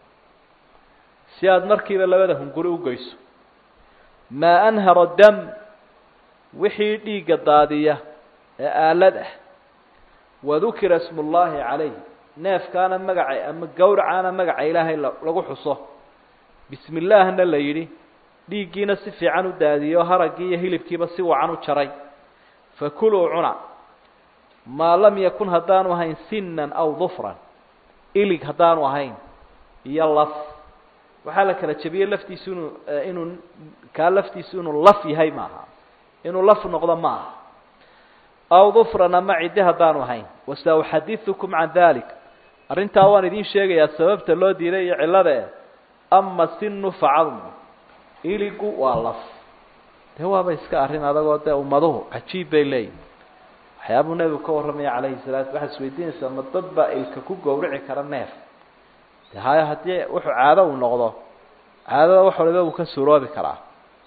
si aada markiiba labada hunguri u geyso maa anhara dam wixii dhiigga daadiya ee aalad ah wadukira ismu llaahi calayh neefkaana magaca ama gowracaana magaca ilaahay lagu xuso bismi illaahna la yidhi dhiiggiina si fiican u daadiyey oo haraggii iyo hilibkiiba si wacan u jaray fakuluu cuna maa lam yakun haddaanu ahayn sinan aw dufran ilig haddaanu ahayn iyo laf waxaa la kala jebiyey laftiisu inuu inuu kaa laftiisu inuu laf yahay maaha inuu laf noqdo ma aha aw dufran ama ciddi haddaanu ahayn wasauxadiثukum can dalik arrintaa waan idiin sheegayaa sababta loo diiday iyo cillada eh ama sinu facadmu iligu waa laf dee waaba iska arrin adagoo dee ummaduhu cajiib bay leeyihin waxyaabuu nebigu ka warramaya calayhi salaatu waxaad isweydiinaysaa ma dad baa ilka ku gowrici kara neef de hayo haddii wuxuu caado uu noqdo caadada wax waliba uu ka suuroobi karaa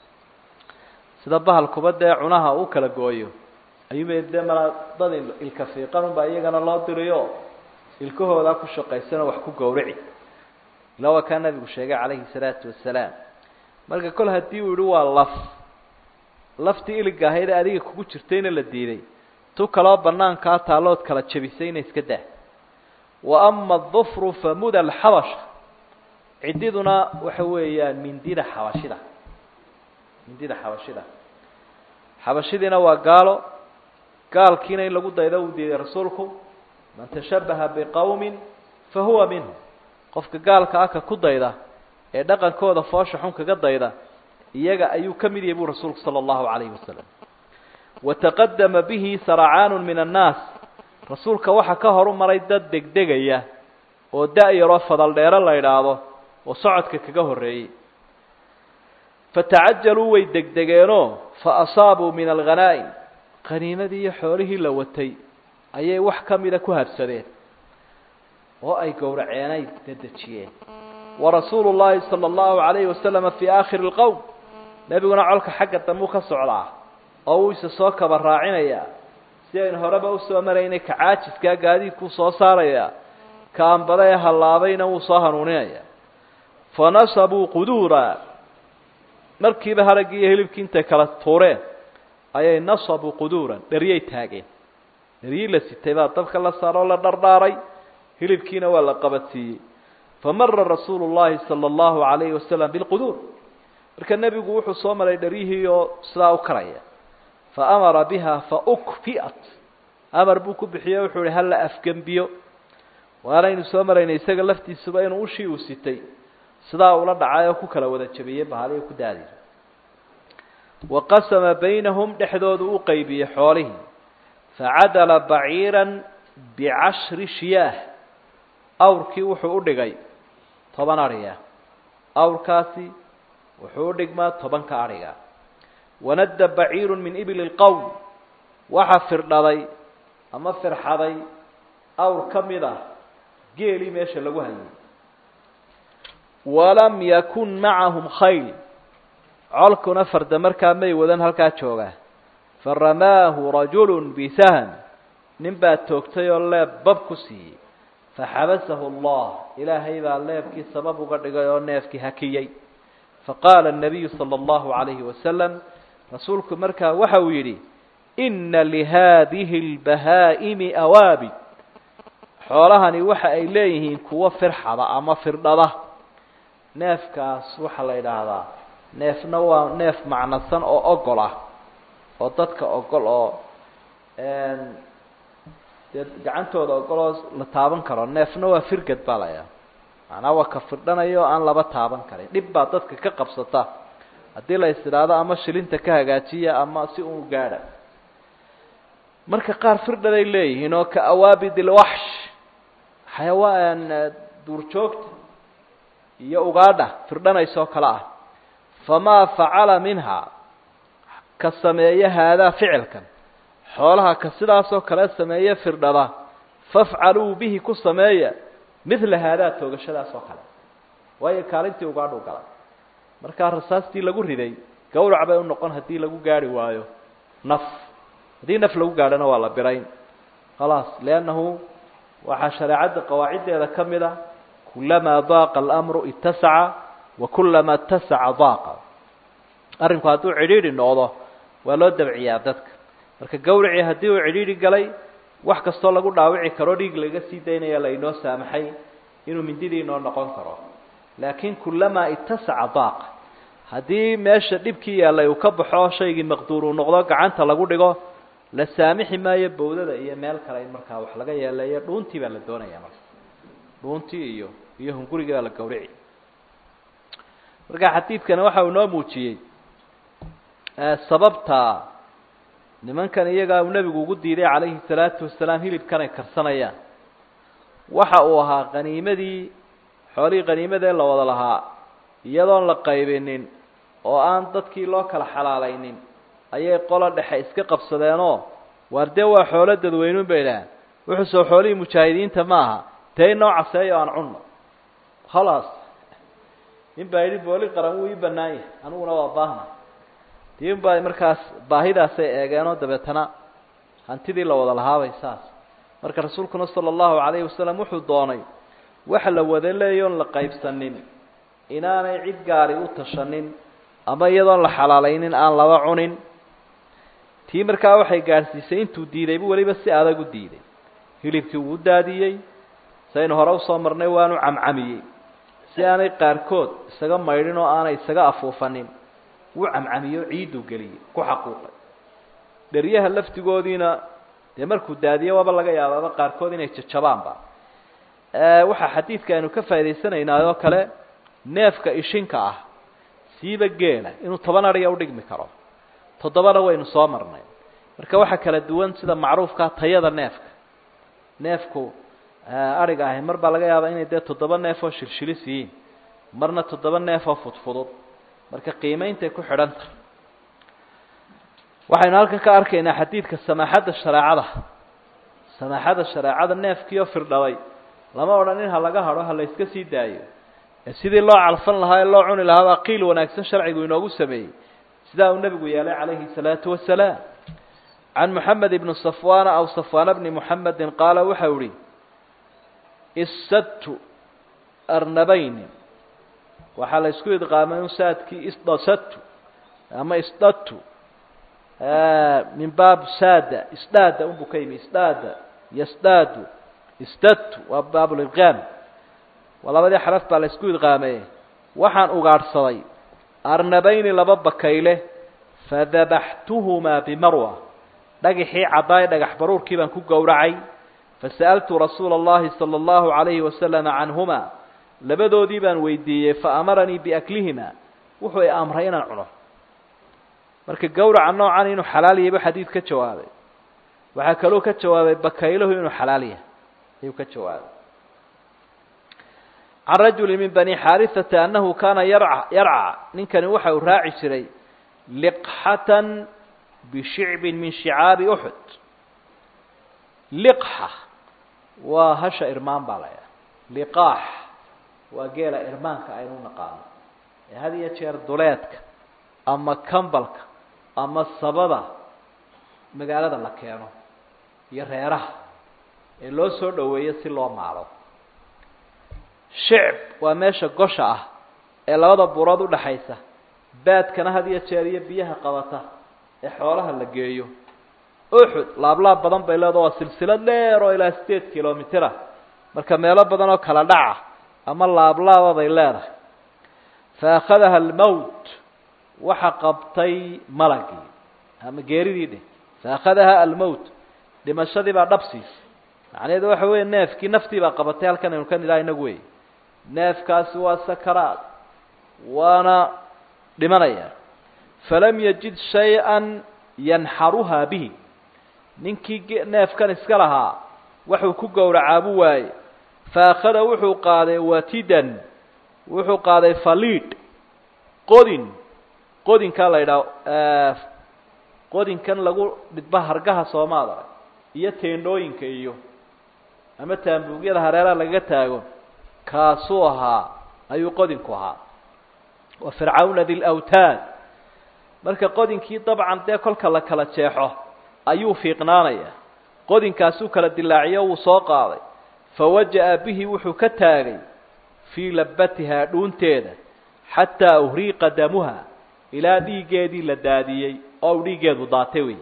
sida bahalkuba dee cunaha u kala gooyo ayuuba dee malaa dad ilka fiiqanunbaa iyagana loo diriyo ilkahoodaa ku shaqaysanoo wax ku gowrici ila waa kaa nabigu sheegay calayhi salaatu wasalaam marka kol haddii uu yihi waa laf laftii iliga ahayd ee adiga kugu jirtayna la diiday tu kaloo banaankaa taallood kala jabisayna iska dah wa ama adufru famuda alxabasha ciddiduna waxa weeyaan mindida xabashida mindida xabashida xabashidiina waa gaalo gaalkiina in lagu daydo uu diiday rasuulku man tashabaha biqowmin fahuwa minhu qofka gaalka ah ka ku dayda ee dhaqankooda foosha xun kaga dayda iyaga ayuu ka mid yahay buu rasuulku sala allahu calayhi wasalam wataqadama bihi saracaanu min annaas rasuulka waxaa ka horu maray dad degdegaya oo da-yaroo fadaldheero la idhaahdo oo socodka kaga horreeyey fatacajaluu way degdegeenoo fa asaabuu min alghanaa'im qaniimadii iyo xoolihii la watay ayay wax ka mida ku habsadeen oo ay gowraceenay dedejiyeen warasuulu llaahi sala allahu calayhi wasalama fii aakhiri lqowm nebiguna colka xagga dambuu ka socdaa oo uu isa soo kaba raacinayaa si aynu horeba usoo maraynay ka caajiskaa gaadiidkuu soo saarayaa ka ambada ee hallaabayna wuu soo hanuuninayaa fa nasabuu quduura markiiba haraggii iyo hilibkii intay kala tuureen ayay nasabuu quduuran dheryay taageen dheryii la sitay baa dabka la saaroo la dhardhaaray hilibkiina waa la qabadsiiyey famara rasuulu llahi sala allahu calayhi wasalam bilquduur marka nebigu wuxuu soo maray dheryihii oo sidaa u karaya fa amara biha fa ukfi'at amar buu ku bixiye wuxuu ihi hala afgembiyo waanaynu soo maraynay isaga laftiisuba inuu ushii uu sitay sidaa ula dhacay oo ku kala wada jabiyey bahaliyo ku daadiy wa qasama baynahum dhexdoodu u qeybiyey xoolihii facadala baciiran bicashri shiyaah awrkii wuxuu u dhigay toban adhiga awrkaasi wuxuu u dhigmaa tobanka adhiga wanadda baciiru min ibli lqowm waxa firdhaday ama firxaday awr ka mid ah geelii meesha lagu hayay walam yakun macahum khayl colkuna farda markaa may wadan halkaa jooga faramaahu rajulu bisahm nin baa toogtay oo leeb bab ku siiyey faxabasahu allah ilaahay baa leebkii sabab uga dhigay oo neefkii hakiyey faqaala الnabiyu salى اllahu عalayhi wasalam rasuulku markaa waxa uu yidhi ina lihadihi اlbahaa'imi awaabid xoolahani waxa ay leeyihiin kuwo firxada ama firdhada neefkaas waxaa la idhaahdaa neefna waa neef macnasan oo ogol ah oo dadka ogol oo dee gacantooda ogol oo la taaban karo neefna waa firgad baa la idhaha macnaa waa ka firdhanayo oo aan laba taaban karin dhib baa dadka ka qabsata haddii la is idhaahdo ama shilinta ka hagaajiya ama si uu gaadha marka qaar firdhaday leeyihiin oo ka awaabid ilwaxsh xayawaan duurjoogta iyo ugaadha firdhanaysoo kale ah famaa facala minha ka sameeya haadaa ficilkan xoolaha ka sidaasoo kale sameeye firdhada fafcaluu bihi ku sameeya midla haadaa toogashadaas oo kale waayo kaalintii ugaadhu galay markaa rasaastii lagu riday gawrac bay u noqon haddii lagu gaari waayo naf haddii naf lagu gaadhona waa la birayn khalaas liannahu waxaa shareecadda qawaaciddeeda ka mid a kulamaa daaqa alamru itasaca wa kulamaa itasaca daaqa arrinku hadduu cidhiidhi noqdo waa loo dabciyaa dadka marka gawracii haddii uu cidhiidhi galay wax kastoo lagu dhaawici karo dhiig laga sii daynaya lainoo saamaxay inuu mindidii inoo noqon karo laakiin kulamaa itasaca daaqa haddii meesha dhibkii yaallay uu ka baxo shaygii maqduur uu noqdo gacanta lagu dhigo la saamixi maayo bawdada iyo meel kale in markaa wax laga yeeleeyo dhuuntii baa la doonaya marka dhuuntii iyo iyo hungurigii baa la gawrici marka xadiidkana waxa uu noo muujiyey sababta nimankan iyagaa uu nebigu ugu diiday calayhi salaatu wasalaam hilibkan ay karsanayaan waxa uu ahaa qaniimadii xoolihii qaniimadee la wada lahaa iyadoon la qaybinin oo aan dadkii loo kala xalaalaynin ayay qola dhexe iska qabsadeenoo waar dee waa xoolo dadweynuun bay idhaaheen wuxuu soo xoolihii mujaahidiinta ma aha dee inoo caseeyo aan cunno khalaas nin baa yidhi booli qaran wuu ii bannaan yahay aniguna waa baahna dii un baa markaas baahidaasay eegeenoo dabeetana hantidii la wada lahaabay saas marka rasuulkuna sala allahu calayhi wasalam wuxuu doonay waxa la wada leeyoon la qaybsanin inaanay cid gaari u tashanin ama iyadoon la xalaalaynin aan laba cunin tii markaa waxay gaadhsiisay intuu diidaybu weliba si adag u diiday hilibkii wuu daadiyey saynu hore usoo marnay waanu camcamiyey si aanay qaarkood isaga maydhin oo aanay isaga afuufanin wuu camcamiyo ciiduu geliyey ku xaquuqay dheryaha laftigoodiina dee markuu daadiyo waaba laga yaabaaba qaarkood inay jajabaanba waxaa xadiidka aynu ka faa'idaysanaynaa oo kale neefka ishinka ah siiba geela inuu toban adhiga udhigmi karo toddobana waynu soo marnay marka waxaa kala duwan sida macruufkaa tayada neefka neefku adhiga ahi mar baa laga yaabaa inay dee toddoba neef oo shilshilis yihiin marna toddoba neef oo fudfudud marka qiimeyntay ku xidhan tahay waxaynu halkan ka arkaynaa xadiidka samaaxadda shareecada samaaxadda shareecada neefkii oo firdhabay lama odhan in ha laga hadho ha la yska sii daayo ee sidii loo calfan lahaa ee loo cuni lahaa baa qiil wanaagsan sharcigu inoogu sameeyey sidaa uu nebigu yeelay calayhi الsalaatu wasalaam can moxamed ibni safwana aw safwana bni moxamedin qaala waxau ihi isadtu arnabayni waxaa la isku idqaamay un saadkii isdasadtu ama isdadtu min baab saada isdaada unbuu ka yimi isdaada yasdaadu isdadtu waa baabulidqaam waa labadii xaraf baa la isku idqaameye waxaan ugaadhsaday arnabayni laba bakayle fadabaxtuhumaa bimarwa dhagaxii caddaay dhagax baruurkii baan ku gowracay fasa'altu rasuula اllahi salى اllahu عalayhi wasalama canhuma labadoodii baan weydiiyey faamaranii biaklihima wuxuu i amray inaan cuno marka gowraca noocan inuu xalaal yahay bu xadiid ka jawaabay waxaa kaloo ka jawaabay bakaylahu inuu xalaal yahay ayuu ka jawaabay can rajuli min bani xaarihata annahu kaana yarca yarca ninkani waxa uu raaci jiray liqxatan bishicbin min shicaabi uxud liqxa waa hasha irmaan baa la ydhaha liqaax waa geela irmaanka aynu naqaano ee had iyo jeer duleedka ama kambalka ama sabada magaalada la keeno iyo reeraha ee loo soo dhoweeyo si loo maalo shicb waa meesha gosha ah ee labada buurood udhaxaysa baadkana had iyo jeer iyo biyaha qabata ee xoolaha la geeyo uxud laablaab badan bay leedaho waa silsilad dheer oo ilaa sideed kilomitera marka meelo badan oo kala dhaca ama laablaaba bay leedahay fa akhadaha almowt waxa qabtay malagii ama geeridii dheh fa akhadaha almowt dhimashadii baa dhabsiis macnaheedu waxa weeye neefkii naftii baa qabatay halkan aynu ka nidhaha inagu wey neefkaasi waa sakaraad waana dhimanaya falam yajid shay-an yanxaruhaa bihi ninkii neefkan iska lahaa waxuu ku gowracaabuu waaye fa akhada wuxuu qaaday watidan wuxuu qaaday faliid qodin qodinkaa la yidhaha qodinkan lagu dhidba hargaha soomaada iyo teendhooyinka iyo ama taambuugyada hareeraha lagaga taago kaasuu ahaa ayuu qodinku ahaa wa fircawna di lawtaad marka qodinkii dabcan dee kolka la kala jeexo ayuu fiiqnaanaya qodinkaasuu kala dilaaciyo wuu soo qaaday fawaja'a bihi wuxuu ka taagay fii labatihaa dhuunteeda xataa uhriiqa damuha ilaa dhiiggeedii la daadiyey oo uu dhiiggeedu daatay wey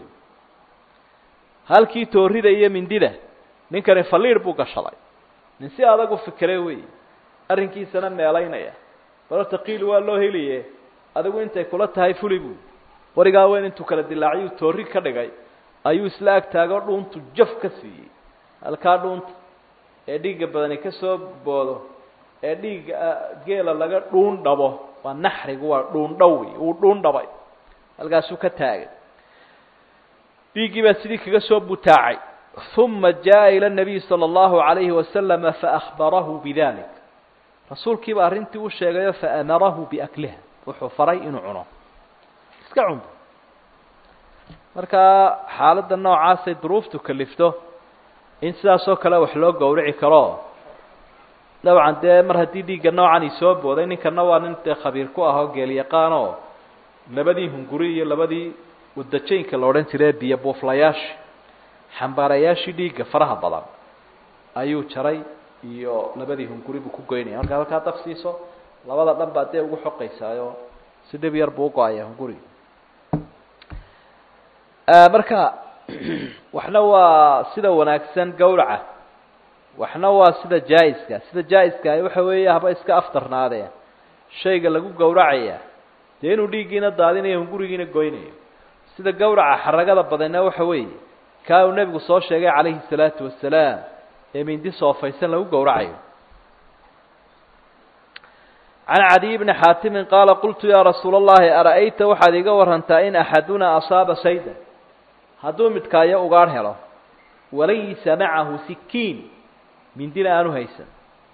halkii toorida iyo mindida ninkani faliir buu gashaday nin si adag u fikre wey arrinkiisana meelaynaya bal horta qiil waa loo heliye adigu intay kula tahay fuli buu warigaa weyn intuu kala dilaaciyuu toori ka dhigay ayuu isla ag taago dhuuntu jaf ka siiyey halkaa dhuunta ee dhiigga badani ka soo boodo ee dhiigga geela laga dhuun dhabo waa naxrigu waa dhuun dhaw wey wuu dhuun dhabay halkaasuu ka taagay dhiiggii baa sidii kaga soo butaacay uma jaa ila nabiy sala allahu alayhi wasalama faahbarahu bidalik rasuulkiiba arrintii u sheegayo faamarahu biakliha wuxuu faray inuu cuno iska cunto markaa xaaladda noocaasay duruuftu kalifto in sidaasoo kale wax loo gowrici karo dabcan dee mar haddii dhiigga noocan i soo booday ninkana waa nin dee khabiir ku ah oo geelyaqaanoo labadii hunguri iyo labadii wadajaynka la odhan jiray biyo buuflayaashii xambaarayaashii dhiigga faraha badan ayuu jaray iyo labadii hunguri buu ku goynaya markaad halkaa daf siiso labada dhan baa dee ugu xoqaysaayo si dhib yar buu ugo-aya hunguri marka waxna waa sida wanaagsan gawraca waxna waa sida jaa-iska sida jaa-iska waxa weeye haba iska aftarnaadeen shayga lagu gowracaya dee inuu dhiiggiina daadinayo hungurigiina goynayo sida gawraca xaragada badanna waxa weeye kaa uu nebigu soo sheegay calayhi salaatu wasalaam ee mindi soofaysan lagu gowracayo can cadiy bni xaatimin qaala qultu yaa rasuula allahi ara-ayta waxaad iga warantaa in axaduna asaaba sayda hadduu midkaayo ugaadh helo walaysa macahu sikiin mindina aanu haysan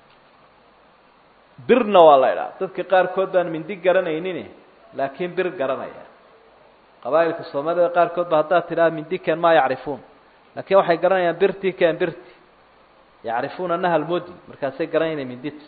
birna waa la idhaha dadka qaarkood baan mindi garanaynin laakiin bir garanaya qabaa'ilka soomaalida qaarkood ba haddaad tidhaha mindi ken maa yacrifuun laakiin waxay garanayaan birti ken birti yacrifuuna naha almodi markaasay garanayna mindita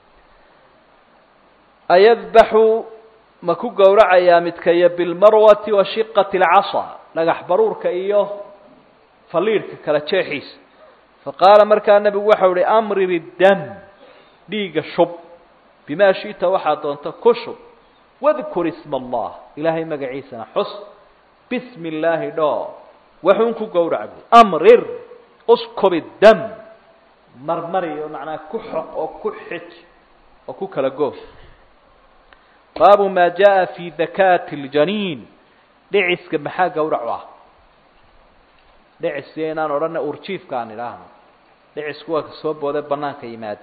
ayadbaxu ma ku gowracayaa midkaya bilmarwati wa shiqati alcasa dhagax baruurka iyo faliidhka kala jeexiisa faqaala markaa nebigu waxau ihi amrir iddam dhiigga shub bimaa shi'ta waxaad doonta ku shub wadkur isma allah ilaahay magaciisana xus bismi illaahi dhoo waxuun ku gowrac bu amrir uskub iddam marmari oo macnaa ku xoq oo ku xij oo ku kala goof baabu maa jaa fi dakaati اljaniin dhiciska maxaa gawrac u ah dhicis inaan odhana urjiifka aan idhaahno dhicisku waa ka soo boode banaanka yimaada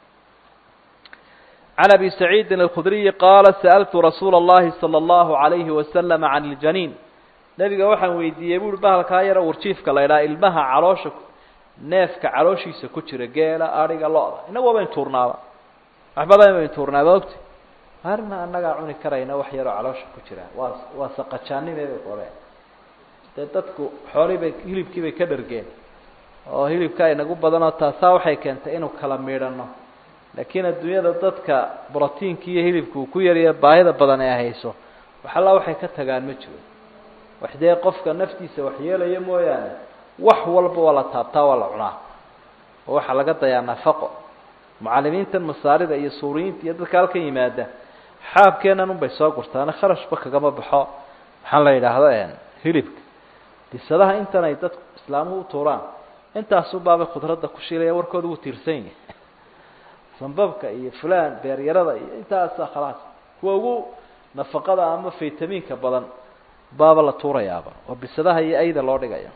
can abi saciidin alkhudriyi qaala sa'altu rasuula اllahi salى اllahu عalayhi wasalama can اljaniin nebiga waxaan weydiiyey buuri bahalkaa yara urjiifka la idhaha ilmaha caloosha neefka calooshiisa ku jira geela adhiga lo-da inagu waa bayn tuurnaaba wax badan bayn tuurnaaba ogti arina annagaa cuni karayna wax yaroo caloosha ku jira waa waa saqajaanimeeda kore dee dadku xoolii bay hilibkii bay ka dhargeen oo hilibka inagu badanoo taasaa waxay keentay inuu kala miidhano laakiin adduunyada dadka brotiinka iyo hilibka uu ku yarya baahida badan ee hayso waxalla waxay ka tagaan ma jiro wax dee qofka naftiisa waxyeelaya mooyaane wax walba waa la taabtaa waa la cunaa oo waxaa laga dayaa nafaqo mucalimiintan masaarida iyo suuriyiinta iyo dadka halkan yimaada xaabkeenan unbay soo gurtaane kharashba kagama baxo maxaa la yidhaahdo hilibka bisadaha intan ay dadku islaamuhu u tuuraan intaasubaabay khudradda ku shiilaya warkooda wuu tiirsan yahay sambabka iyo fulan beeryarada iyo intaasa khalaas kuwa ugu nafaqada ama faytamiinka badan baaba la tuurayaaba oo bisadaha iyo ayda loo dhigaya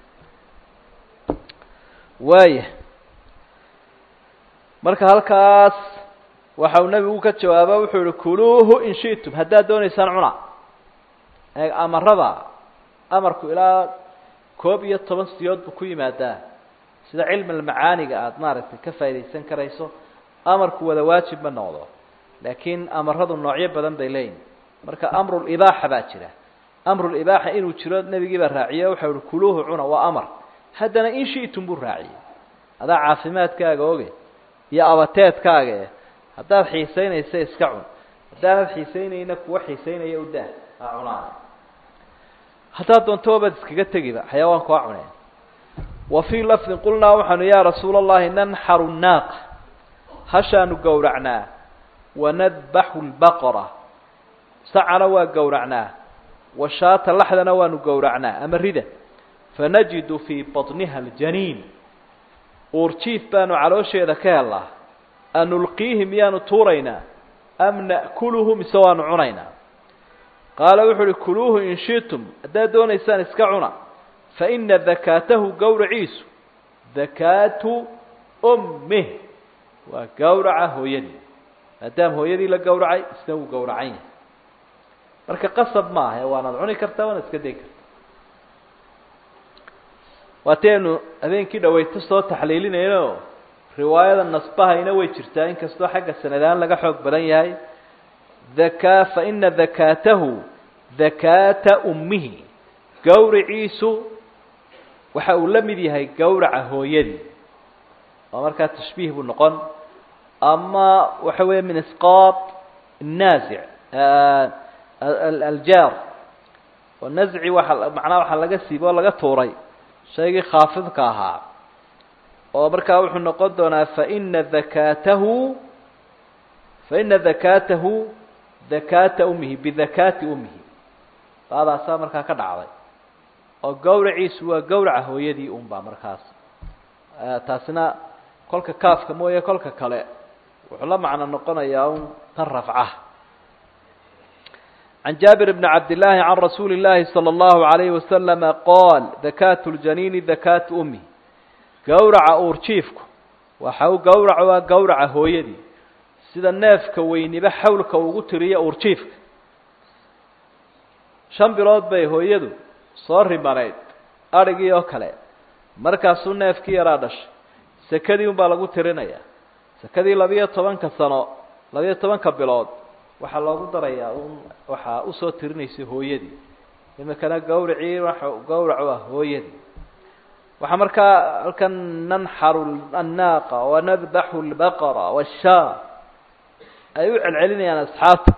waaya marka halkaas waxa uu nebigu ka jawaaba wuxuu yihi kuluuhu in shi'tum haddaad doonaysaan cuna ee amarada amarku ilaa koob iyo toban siyood buu ku yimaadaa sida cilmi almacaaniga aada maaragtay ka faa'idaysan karayso amarku wada waajib ma noqdo laakiin amaradu noocyo badan bay leeyihin marka amrulibaaxa baa jira amrulibaaxa inuu jiro nebigii baa raaciye waxau ihi kuluuhu cuna waa amar haddana in shi'tum buu raaciyey adaa caafimaadkaaga oge iyo abateedkaaga eh haddaad xiisaynaysa iska cun haddaanad xiisaynayna kuwa xiisaynaya u daa ha cunaan haddaad doonto wabaad iskaga tegiba xayawaanku ha cuneen wa fii lafdin qulnaa waxaanu yaa rasuula allahi nanxaru naaqa hashaanu gowracnaa wanadbaxu lbaqara sacana waa gowracnaa washaata laxdana waanu gowracnaa ama rida fanajidu fii baطniha aljaniin uurjiif baanu caloosheeda ka helnaa anulqiihi miyaanu tuuraynaa am na'kuluhu mise waanu cunaynaa qaala wuxuu uhi kuluuhu in shitum haddaad doonaysaan iska cuna faina dakaatahu gowraciisu dakaatu ummih waa gowraca hooyadii maadaama hooyadii la gowracay isna wuu gowracan yahay marka qasab ma aha waanaad cuni kartaa waanaad iska dayi kartaa waataynu habeenkii dhawayto soo taxliilinayno riwaayada nasbahayna way jirtaa inkastoo xagga sanadaan laga xoog badan yahay daka faina dakaatahu dakaata ummihi gowraciisu waxa uu la mid yahay gowraca hooyadii oo markaa tashbiih buu noqon ama waxa weeye min isqaط الnaazic aljaar oo nazci waa macnaha waxaa laga siibay oo laga tuuray shaygii khaafidka ahaa oo markaa wuxuu noqon doonaa faina dakaatahu faina dakaatahu dakaata umihi bidakaati umihi baadaasaa markaa ka dhacday oo gowraciisu waa gowraca hooyadii un baa markaas taasina kolka kaafka mooye kolka kale wuxuu la macno noqonayaa un tan rafca عن جابر بن عبد الله عن رسول الله صلى الله عليه وسلم قال ذكاة الجنين ذكاة أمي gowraca uurjiifku waxa uu gowrac waa gowraca hooyadii sida neefka weyniba xawlka ugu tiriyo uurjiifka shan bilood bay hooyadu soo rimanayd adrhigii oo kale markaasuu neefkii yaraa dhashay sekadii un baa lagu tirinayaa sekadii labiyo tobanka sano labiyo tobanka bilood waxaa loogu darayaa un waxaa usoo tirinaysay hooyadii imikana gawracii waxa gawracu ah hooyadii waxaa markaa halkan nanxaru annaaqa wanadbaxu lbaqara washaa ay u celcelinayaan asxaabta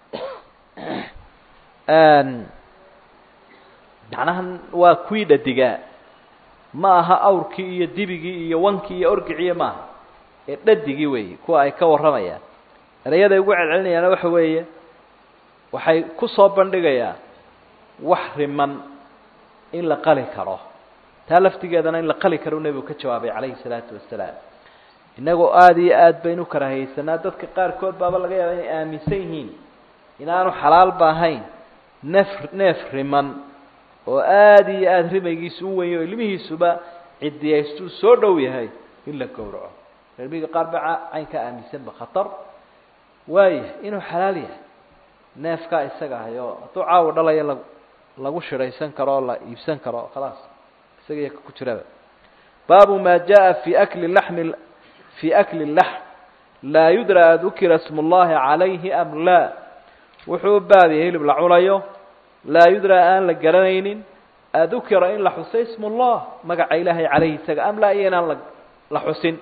macnaha waa kuwii dhadigaa ma aha awrkii iyo dibigii iyo wankii iyo orgiciiyo maaha ee dhadigii weeyi kuwa ay ka warramayaan erayaday ugu celcelinayaana waxa weeye waxay ku soo bandhigayaan wax riman in la qali karo taa laftigeedana in la qali karo nebigu ka jawaabay calayhi salaatu wasalaam innagoo aada iyo aad baynu karahaysanaa dadka qaarkood baaba laga yaaba inay aaminsan yihiin inaanu xalaalba ahayn neef neef riman oo aada iyo aada rimaygiisu u wenyo ilmihiisuba cidiyaystuu soo dhow yahay in la gowraco cilmiga qaar ba cayn ka aaminsanba khatar waaya inuu xalaal yahay neefkaa isaga ahay oo hadduu caawa dhalaya la lagu shiraysan karo oo la iibsan karo khalaas isaga iyo ku jiraba baabu ma jaءa fi akli laxmi fi akli laxm laa yudra adukira sm اllahi calayhi am laa wuxuu u baabiyay hilib la cunayo laa yudra aan la garanaynin adukira in la xusay ism اllah magaca ilaahay calayhi isaga am laa iyo inaan la la xusin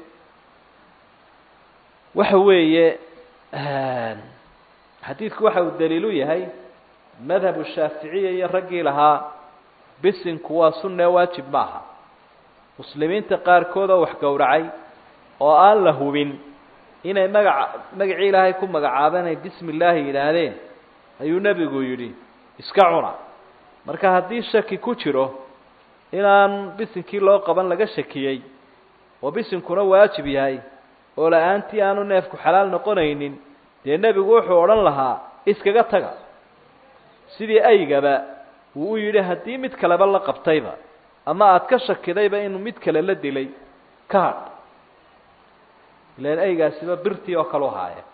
waxa weeye xadiidku waxa uu daliilu yahay madhabu shaaficiya iyo raggii lahaa bisinku waa sunne waajib maaha muslimiinta qaarkood oo wax gowracay oo aan la hubin inay magaca magacii ilaahay ku magacaabeen ay bismi illaahi yidhaahdeen ayuu nebigu yidhi iska cuna marka haddii shaki ku jiro inaan bisinkii loo qaban laga shakiyey oo bisinkuna waajib yahay oo la-aantii aanu neefku xalaal noqonaynin dee nebigu wuxuu odhan lahaa iskaga taga sidii aygaba wuu u yidhi haddii mid kaleba la qabtayba ama aada ka shakidayba inuu mid kale la dilay ka hadh ilan aygaasiba birtii oo kale u haaya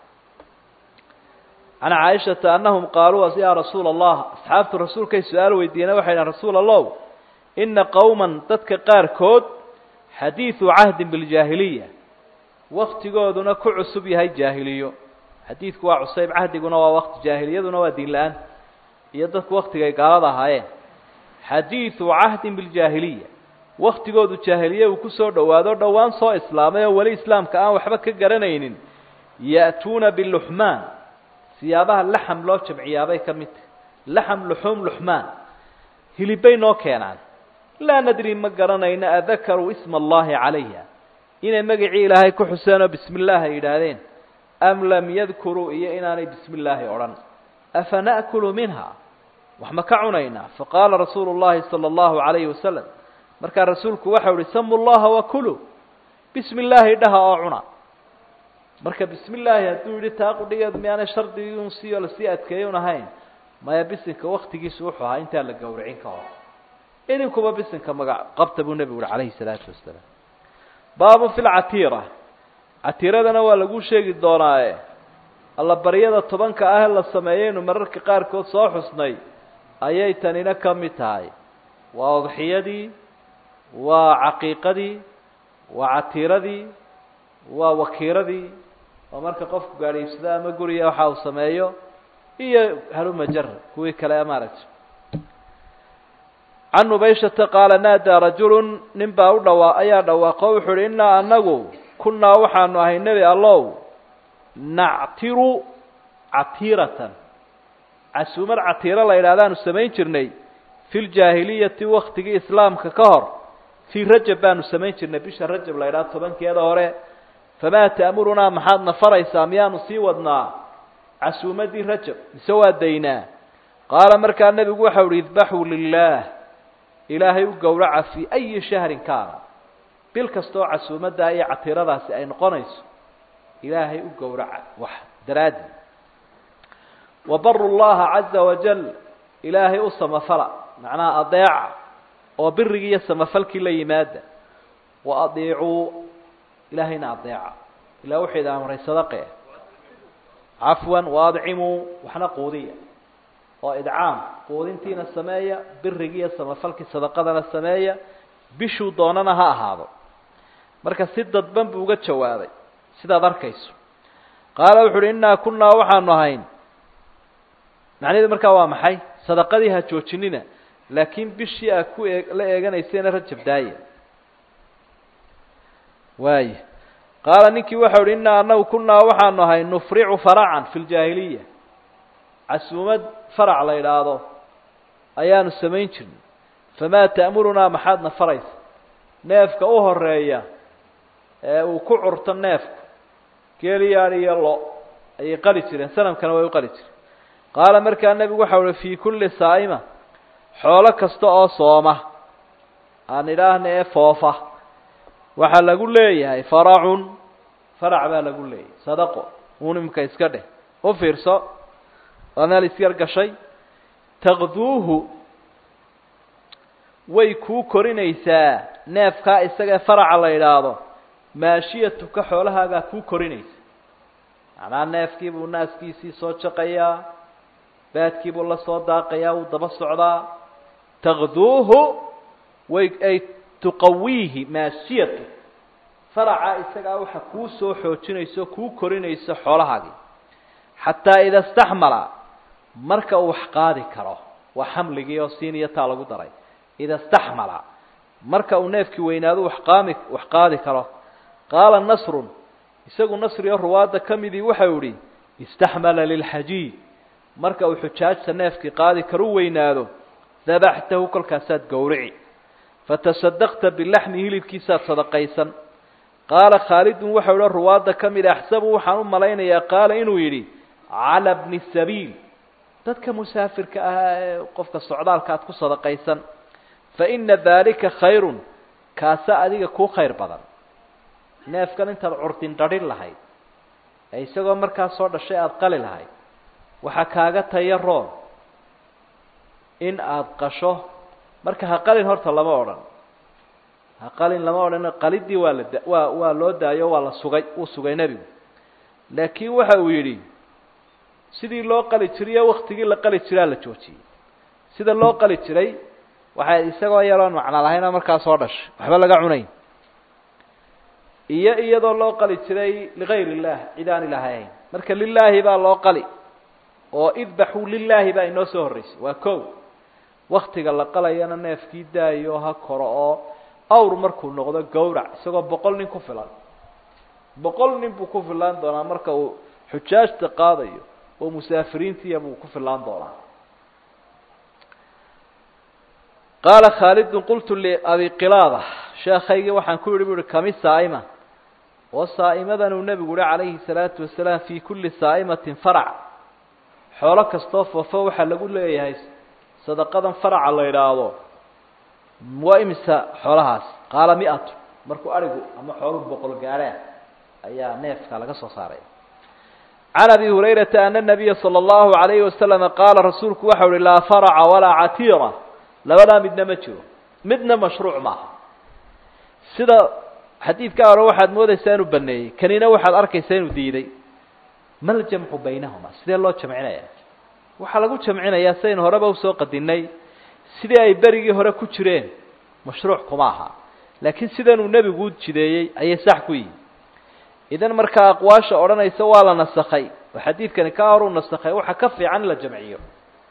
can caaishata anahum qaaluu yaa rasuula allah asxaabtu rasuulkay su-aal weydiiyeen waxay dhahen rasuul allow ina qowman dadka qaarkood xadiidu cahdin biljaahiliya waktigooduna ku cusub yahay jaahiliyo xadiidku waa cusayb cahdiguna waa waqti jaahiliyaduna waa diin la-aan iyo dadku waktigay gaalada ahaayeen xadiidu cahdin biljaahiliya waktigoodu jaahiliye uu kusoo dhowaado dhowaan soo islaamay oo weli islaamka aan waxba ka garanaynin ya'tuuna biluxmaan siyaabaha laxam loo jamciyaabay ka mid tahy laxam luxuum luxmaan hilibbay noo keenaan laa nadri ma garanayno adakaruu isma allahi calayha inay magacii ilaahay ku xuseen oo bismi illaahi ay yidhaahdeen am lam yadkuruu iyo inaanay bismi illaahi odhan afa na'kulu minha wax ma ka cunaynaa faqaala rasuulu llahi sala allahu calayhi wasalam markaa rasuulku waxau ihi samu llaha wakulu bismi illaahi dhaha oo cuna marka bismi illaahi hadduu yidhi taa qudhigeed miyaanay shardigii un siyo lasii adkeeyey un ahayn maya bisinka waktigiisu wuxuu ahaa intaan la gowracin ka hor idinkuba bisinka magac qabta buu nebigu uhi calayhi salaatu wasalaam baabun fi lcatiira catiiradana waa lagu sheegi doonaaye allabaryada tobanka ah ee la sameeyeynu mararka qaarkood soo xusnay ayay tanina ka mid tahay waa udxiyadii waa caqiiqadii waa catiiradii waa wakiiradii oo marka qofku gaadhiibsado ama guriga waxa uu sameeyo iyo halumajar kuwii kale maaragtay can nubayshata qaala naadaa rajulun nin baa u dhawaa ayaa dhawaaqo wuxuu uhi innaa anagu kunnaa waxaanu ahay nebi allow nactiru catiiratan casuumad catiiro la yidhahdaanu samayn jirnay fi ljaahiliyati waktigii islaamka ka hor fii rajab baanu samayn jirnay bisha rajab la yidhahdo tobankeeda hore famaa ta'murunaa maxaad na faraysaa miyaanu sii wadnaa casuumadii rajab mise waa daynaa qaala markaa nebigu waxau uhi idbaxuu lilaah ilaahay u gowraca fii ayi shahrin kaana bil kastaoo casuumaddaa iyo catiiradaasi ay noqonayso ilaahay u gowraca wax daraaddi wabaru llaha caza wajal ilaahay u samafala macnaha adeeca oo birigii iyo samafalkii la yimaada wa adiicuu ilaahayna adeeca ilah wuxuu idin amray sadaqe cafwan waadcimuu waxna quudiya oo idcaam quudintiina sameeya birigii iyo samafalkii sadaqadana sameeya bishuu doonana ha ahaado marka si dadban buu uga jawaabay sidaad arkayso qaala wuxu uhi innaa kunnaa waxaanu ahayn macnaheedu markaa waa maxay sadaqadii ha joojinina laakiin bishii aad ku ee la eeganayseena rajab daaya waaya qaala ninkii waxau uhi innaa anagu kunnaa waxaanu ahay nufricu faracan fi ljaahiliya casuumad farac la idhaahdo ayaanu samayn jirnay famaa ta'murunaa maxaadna faraysa neefka u horeeya ee uu ku curto neefku geeliyaadh iyo lo ayay qali jireen sanamkana way u qali jireen qaala markaa nebigu waxau uhi fii kulli saa'ima xoolo kasta oo sooma aan idhaahna ee foofa waxaa lagu leeyahay faracun farac baa lagu leeyahay sadaqo uun imika iska dheh u fiirso waa meel isyar gashay taqduuhu way kuu korinaysaa neefkaa isagae faraca la yidhaahdo maashiyatuka xoolahaagaa kuu korinaysa macnaha neefkii buu naaskiisii soo jaqayaa baadkii buu la soo daaqayaa wuu daba socdaa taqduuhu way ay tuqawiihi maashiyatu faraca isagaa waxa kuu soo xoojinayso kuu korinayso xoolahaagii xataa ida staxmala marka uu wax qaadi karo waa xamligii oo siin iyo taa lagu daray ida staxmala marka uu neefkii weynaado wax qaami wax qaadi karo qaala nasrun isagu nasri oo ruwaadda ka midii waxau ihi istaxmala lilxajiij marka uu xujaajta neefkii qaadi karu weynaado dabaxtahu kolkaasaad gowrici fatasadaqta bilaxmi hilibkiisaad sadaqaysan qaala khaalidun waxau ihi ruwaadda ka mid axsabu waxaan u malaynayaa qaala inuu yidhi cala bni sabiil dadka musaafirka ahaa ee qofka socdaalka aad ku sadaqaysan fa ina daalika khayrun kaasa adiga kuu khayr badan neefkan intaad curdin dhadhin lahayd ee isagoo markaa soo dhashay aada qali lahayd waxaa kaaga taya roon in aada qasho marka ha qalin horta lama odhan ha qalin lama odhan qalidii waa la da waa waa loo daayo waa la sugay uu sugay nebigu laakiin waxa uu yidhi sidii loo qali jiriyo waktigii la qali jiraa la joojiyey sida loo qali jiray waxay isagoo yaroon macno lahaynoo markaa soo dhashay waxba laga cunayn iyo iyadoo loo qali jiray ligayr illah cid aan ilahayn marka lilaahi baa loo qali oo idbaxuu lilaahi baa inoo soo horreysay waa ko waktiga la qalayana neefkii daayo ha koro oo awr markuu noqdo gawrac isagoo boqol nin ku filan boqol nin buu ku filaan doonaa marka uu xujaajta qaadayo oo musaafiriintiiya buu ku filaan doonaa qaala khaalidun qultu liabi qilaada sheekaygii waxaan ku yidhi bu uhi kami saa'ima oo saa'imadan uu nebigu uhi calayhi salaatu wasalaam fii kulli saa'imatin farac xoolo kastoo foofo waxaa lagu leeyahay sadaqadan faraca la idhaahdo waa imisa xoolahaas qaala mi-atu markuu arigu ama xooluhu boqol gaadhaa ayaa neefka laga soo saaray can abi hurayrata ana nabiya sala allahu alayhi wasalama qaala rasuulku waxau uhi laa faraca walaa catiira labadaa midna ma jiro midna mashruuc maaha sida xadiidka hore waxaad moodaysaa inuu baneeyey kanina waxaad arkaysaa inuu diiday mal jamcu baynahuma sidee loo jamcinaya waxaa lagu jamcinayaa sidaynu horeba usoo qadinay sidii ay berigii hore ku jireen mashruuc kuma aha laakiin sidanuu nebigu u jideeyey ayay sax ku yihin idan markaa aqwaasha odhanaysa waa la nasakhay oo xadiidkani ka horuu nasakhay waxaa ka fiican in la jamciyo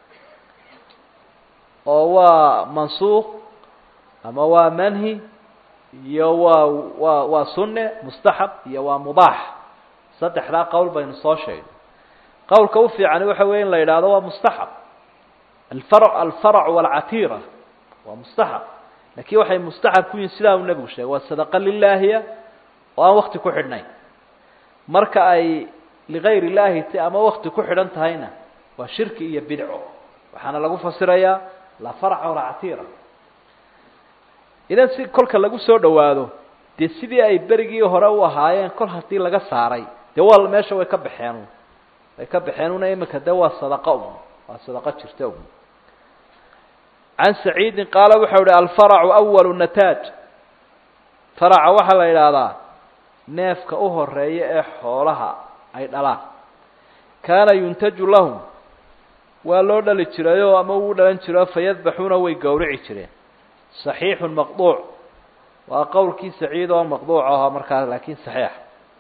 oo waa mansuuq ama waa manhi iyo waa waa waa sunne mustaxab iyo waa mubaax saddexdaa qowl baynu soo sheegnay qowlka u fiicani waxa weeye in la yidhaahdo waa mustaxab alfarc alfarac walcatiira waa mustaxab lakin waxay mustaxab ku yihin sidaa uu nebigu sheegay waa sadaqa lilaahiya oo aan wakti ku xidhnayn marka ay ligayr illaahi t ama wakti ku xidhan tahayna waa shirki iyo bidco waxaana lagu fasirayaa laa farca walaa catiira idan si kolka lagu soo dhawaado dee sidii ay berigii hore u ahaayeen kol haddii laga saaray dee waa meesha way ka baxeen way ka baxeen una imika de waa sadaqa un waa sadaqo jirta un can saciidin qaala waxau ihi alfaracu awalu nataaj faraca waxaa la yidhaahdaa neefka u horeeya ee xoolaha ay dhalaan kaana yuntaju lahum waa loo dhali jirayoo ama uu dhalan jiro fayadbaxuuna way gowrici jireen صaxiixu maqduuc waa qowlkii saciid oo maqduuc aho markaa laakiin saxiix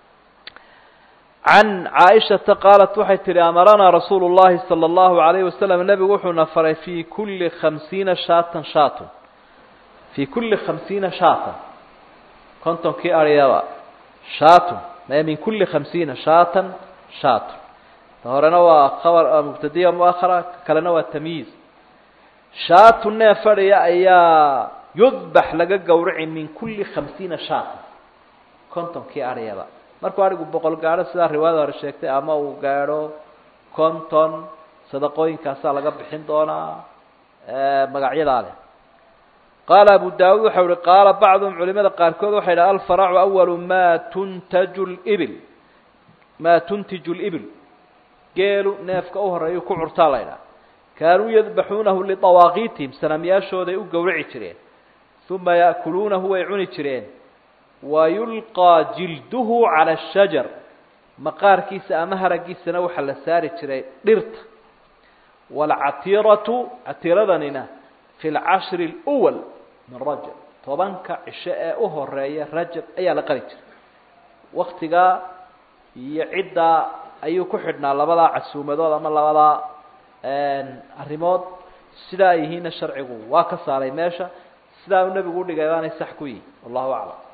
can caaishata qaalat waxay tihi amaranaa rasuulu llahi salى اllahu alayhi wasalam nebigu wuxuuna faray fii kuli khamsiina shaatan shaatun fii kuli khamsiina shaatan kontonkii aryaba shaatun mee min kuli khamsiina shaatan shaatun ta horena waa khabar mubtadiya muahara kalena waa tamyiiz shaatu neef fadhiya ayaa yudbax laga gowraci min kuli khamsiina shaatan kontonkii aryaba markuu arigu boqol gaadho sidaa riwaayada hore sheegtay ama uu gaadho konton sadaqooyinkaasaa laga bixin doonaa magacyadaa leh qaala abu daawuud waxau uhi qaala bacduhum culimada qaarkood waxay dhaha alfaracu awalu maa tuntaju libil maa tuntiju libil geelu neefka u horeeyu ku curtaa la ydhaha kaanuu yadbaxuunahu liawaaqiitihim sanamyaashooday u gowraci jireen uma ya'kuluunahu way cuni jireen wayulqaa jilduhu cala ashajar maqaarkiisa ama haragiisana waxaa la saari jiray dhirta waalcatiiratu catiiradanina fi lcashri اlwal min rajab tobanka cisho ee u horeeya rajab ayaa la qali jiray waktigaa iyo ciddaa ayuu ku xidhnaa labadaa casuumadood ama labadaa arrimood sidaa ay yihiinna sharcigu waa ka saaray meesha sidaa uu nebigu udhigay baanay sax ku yihi wallahu aclam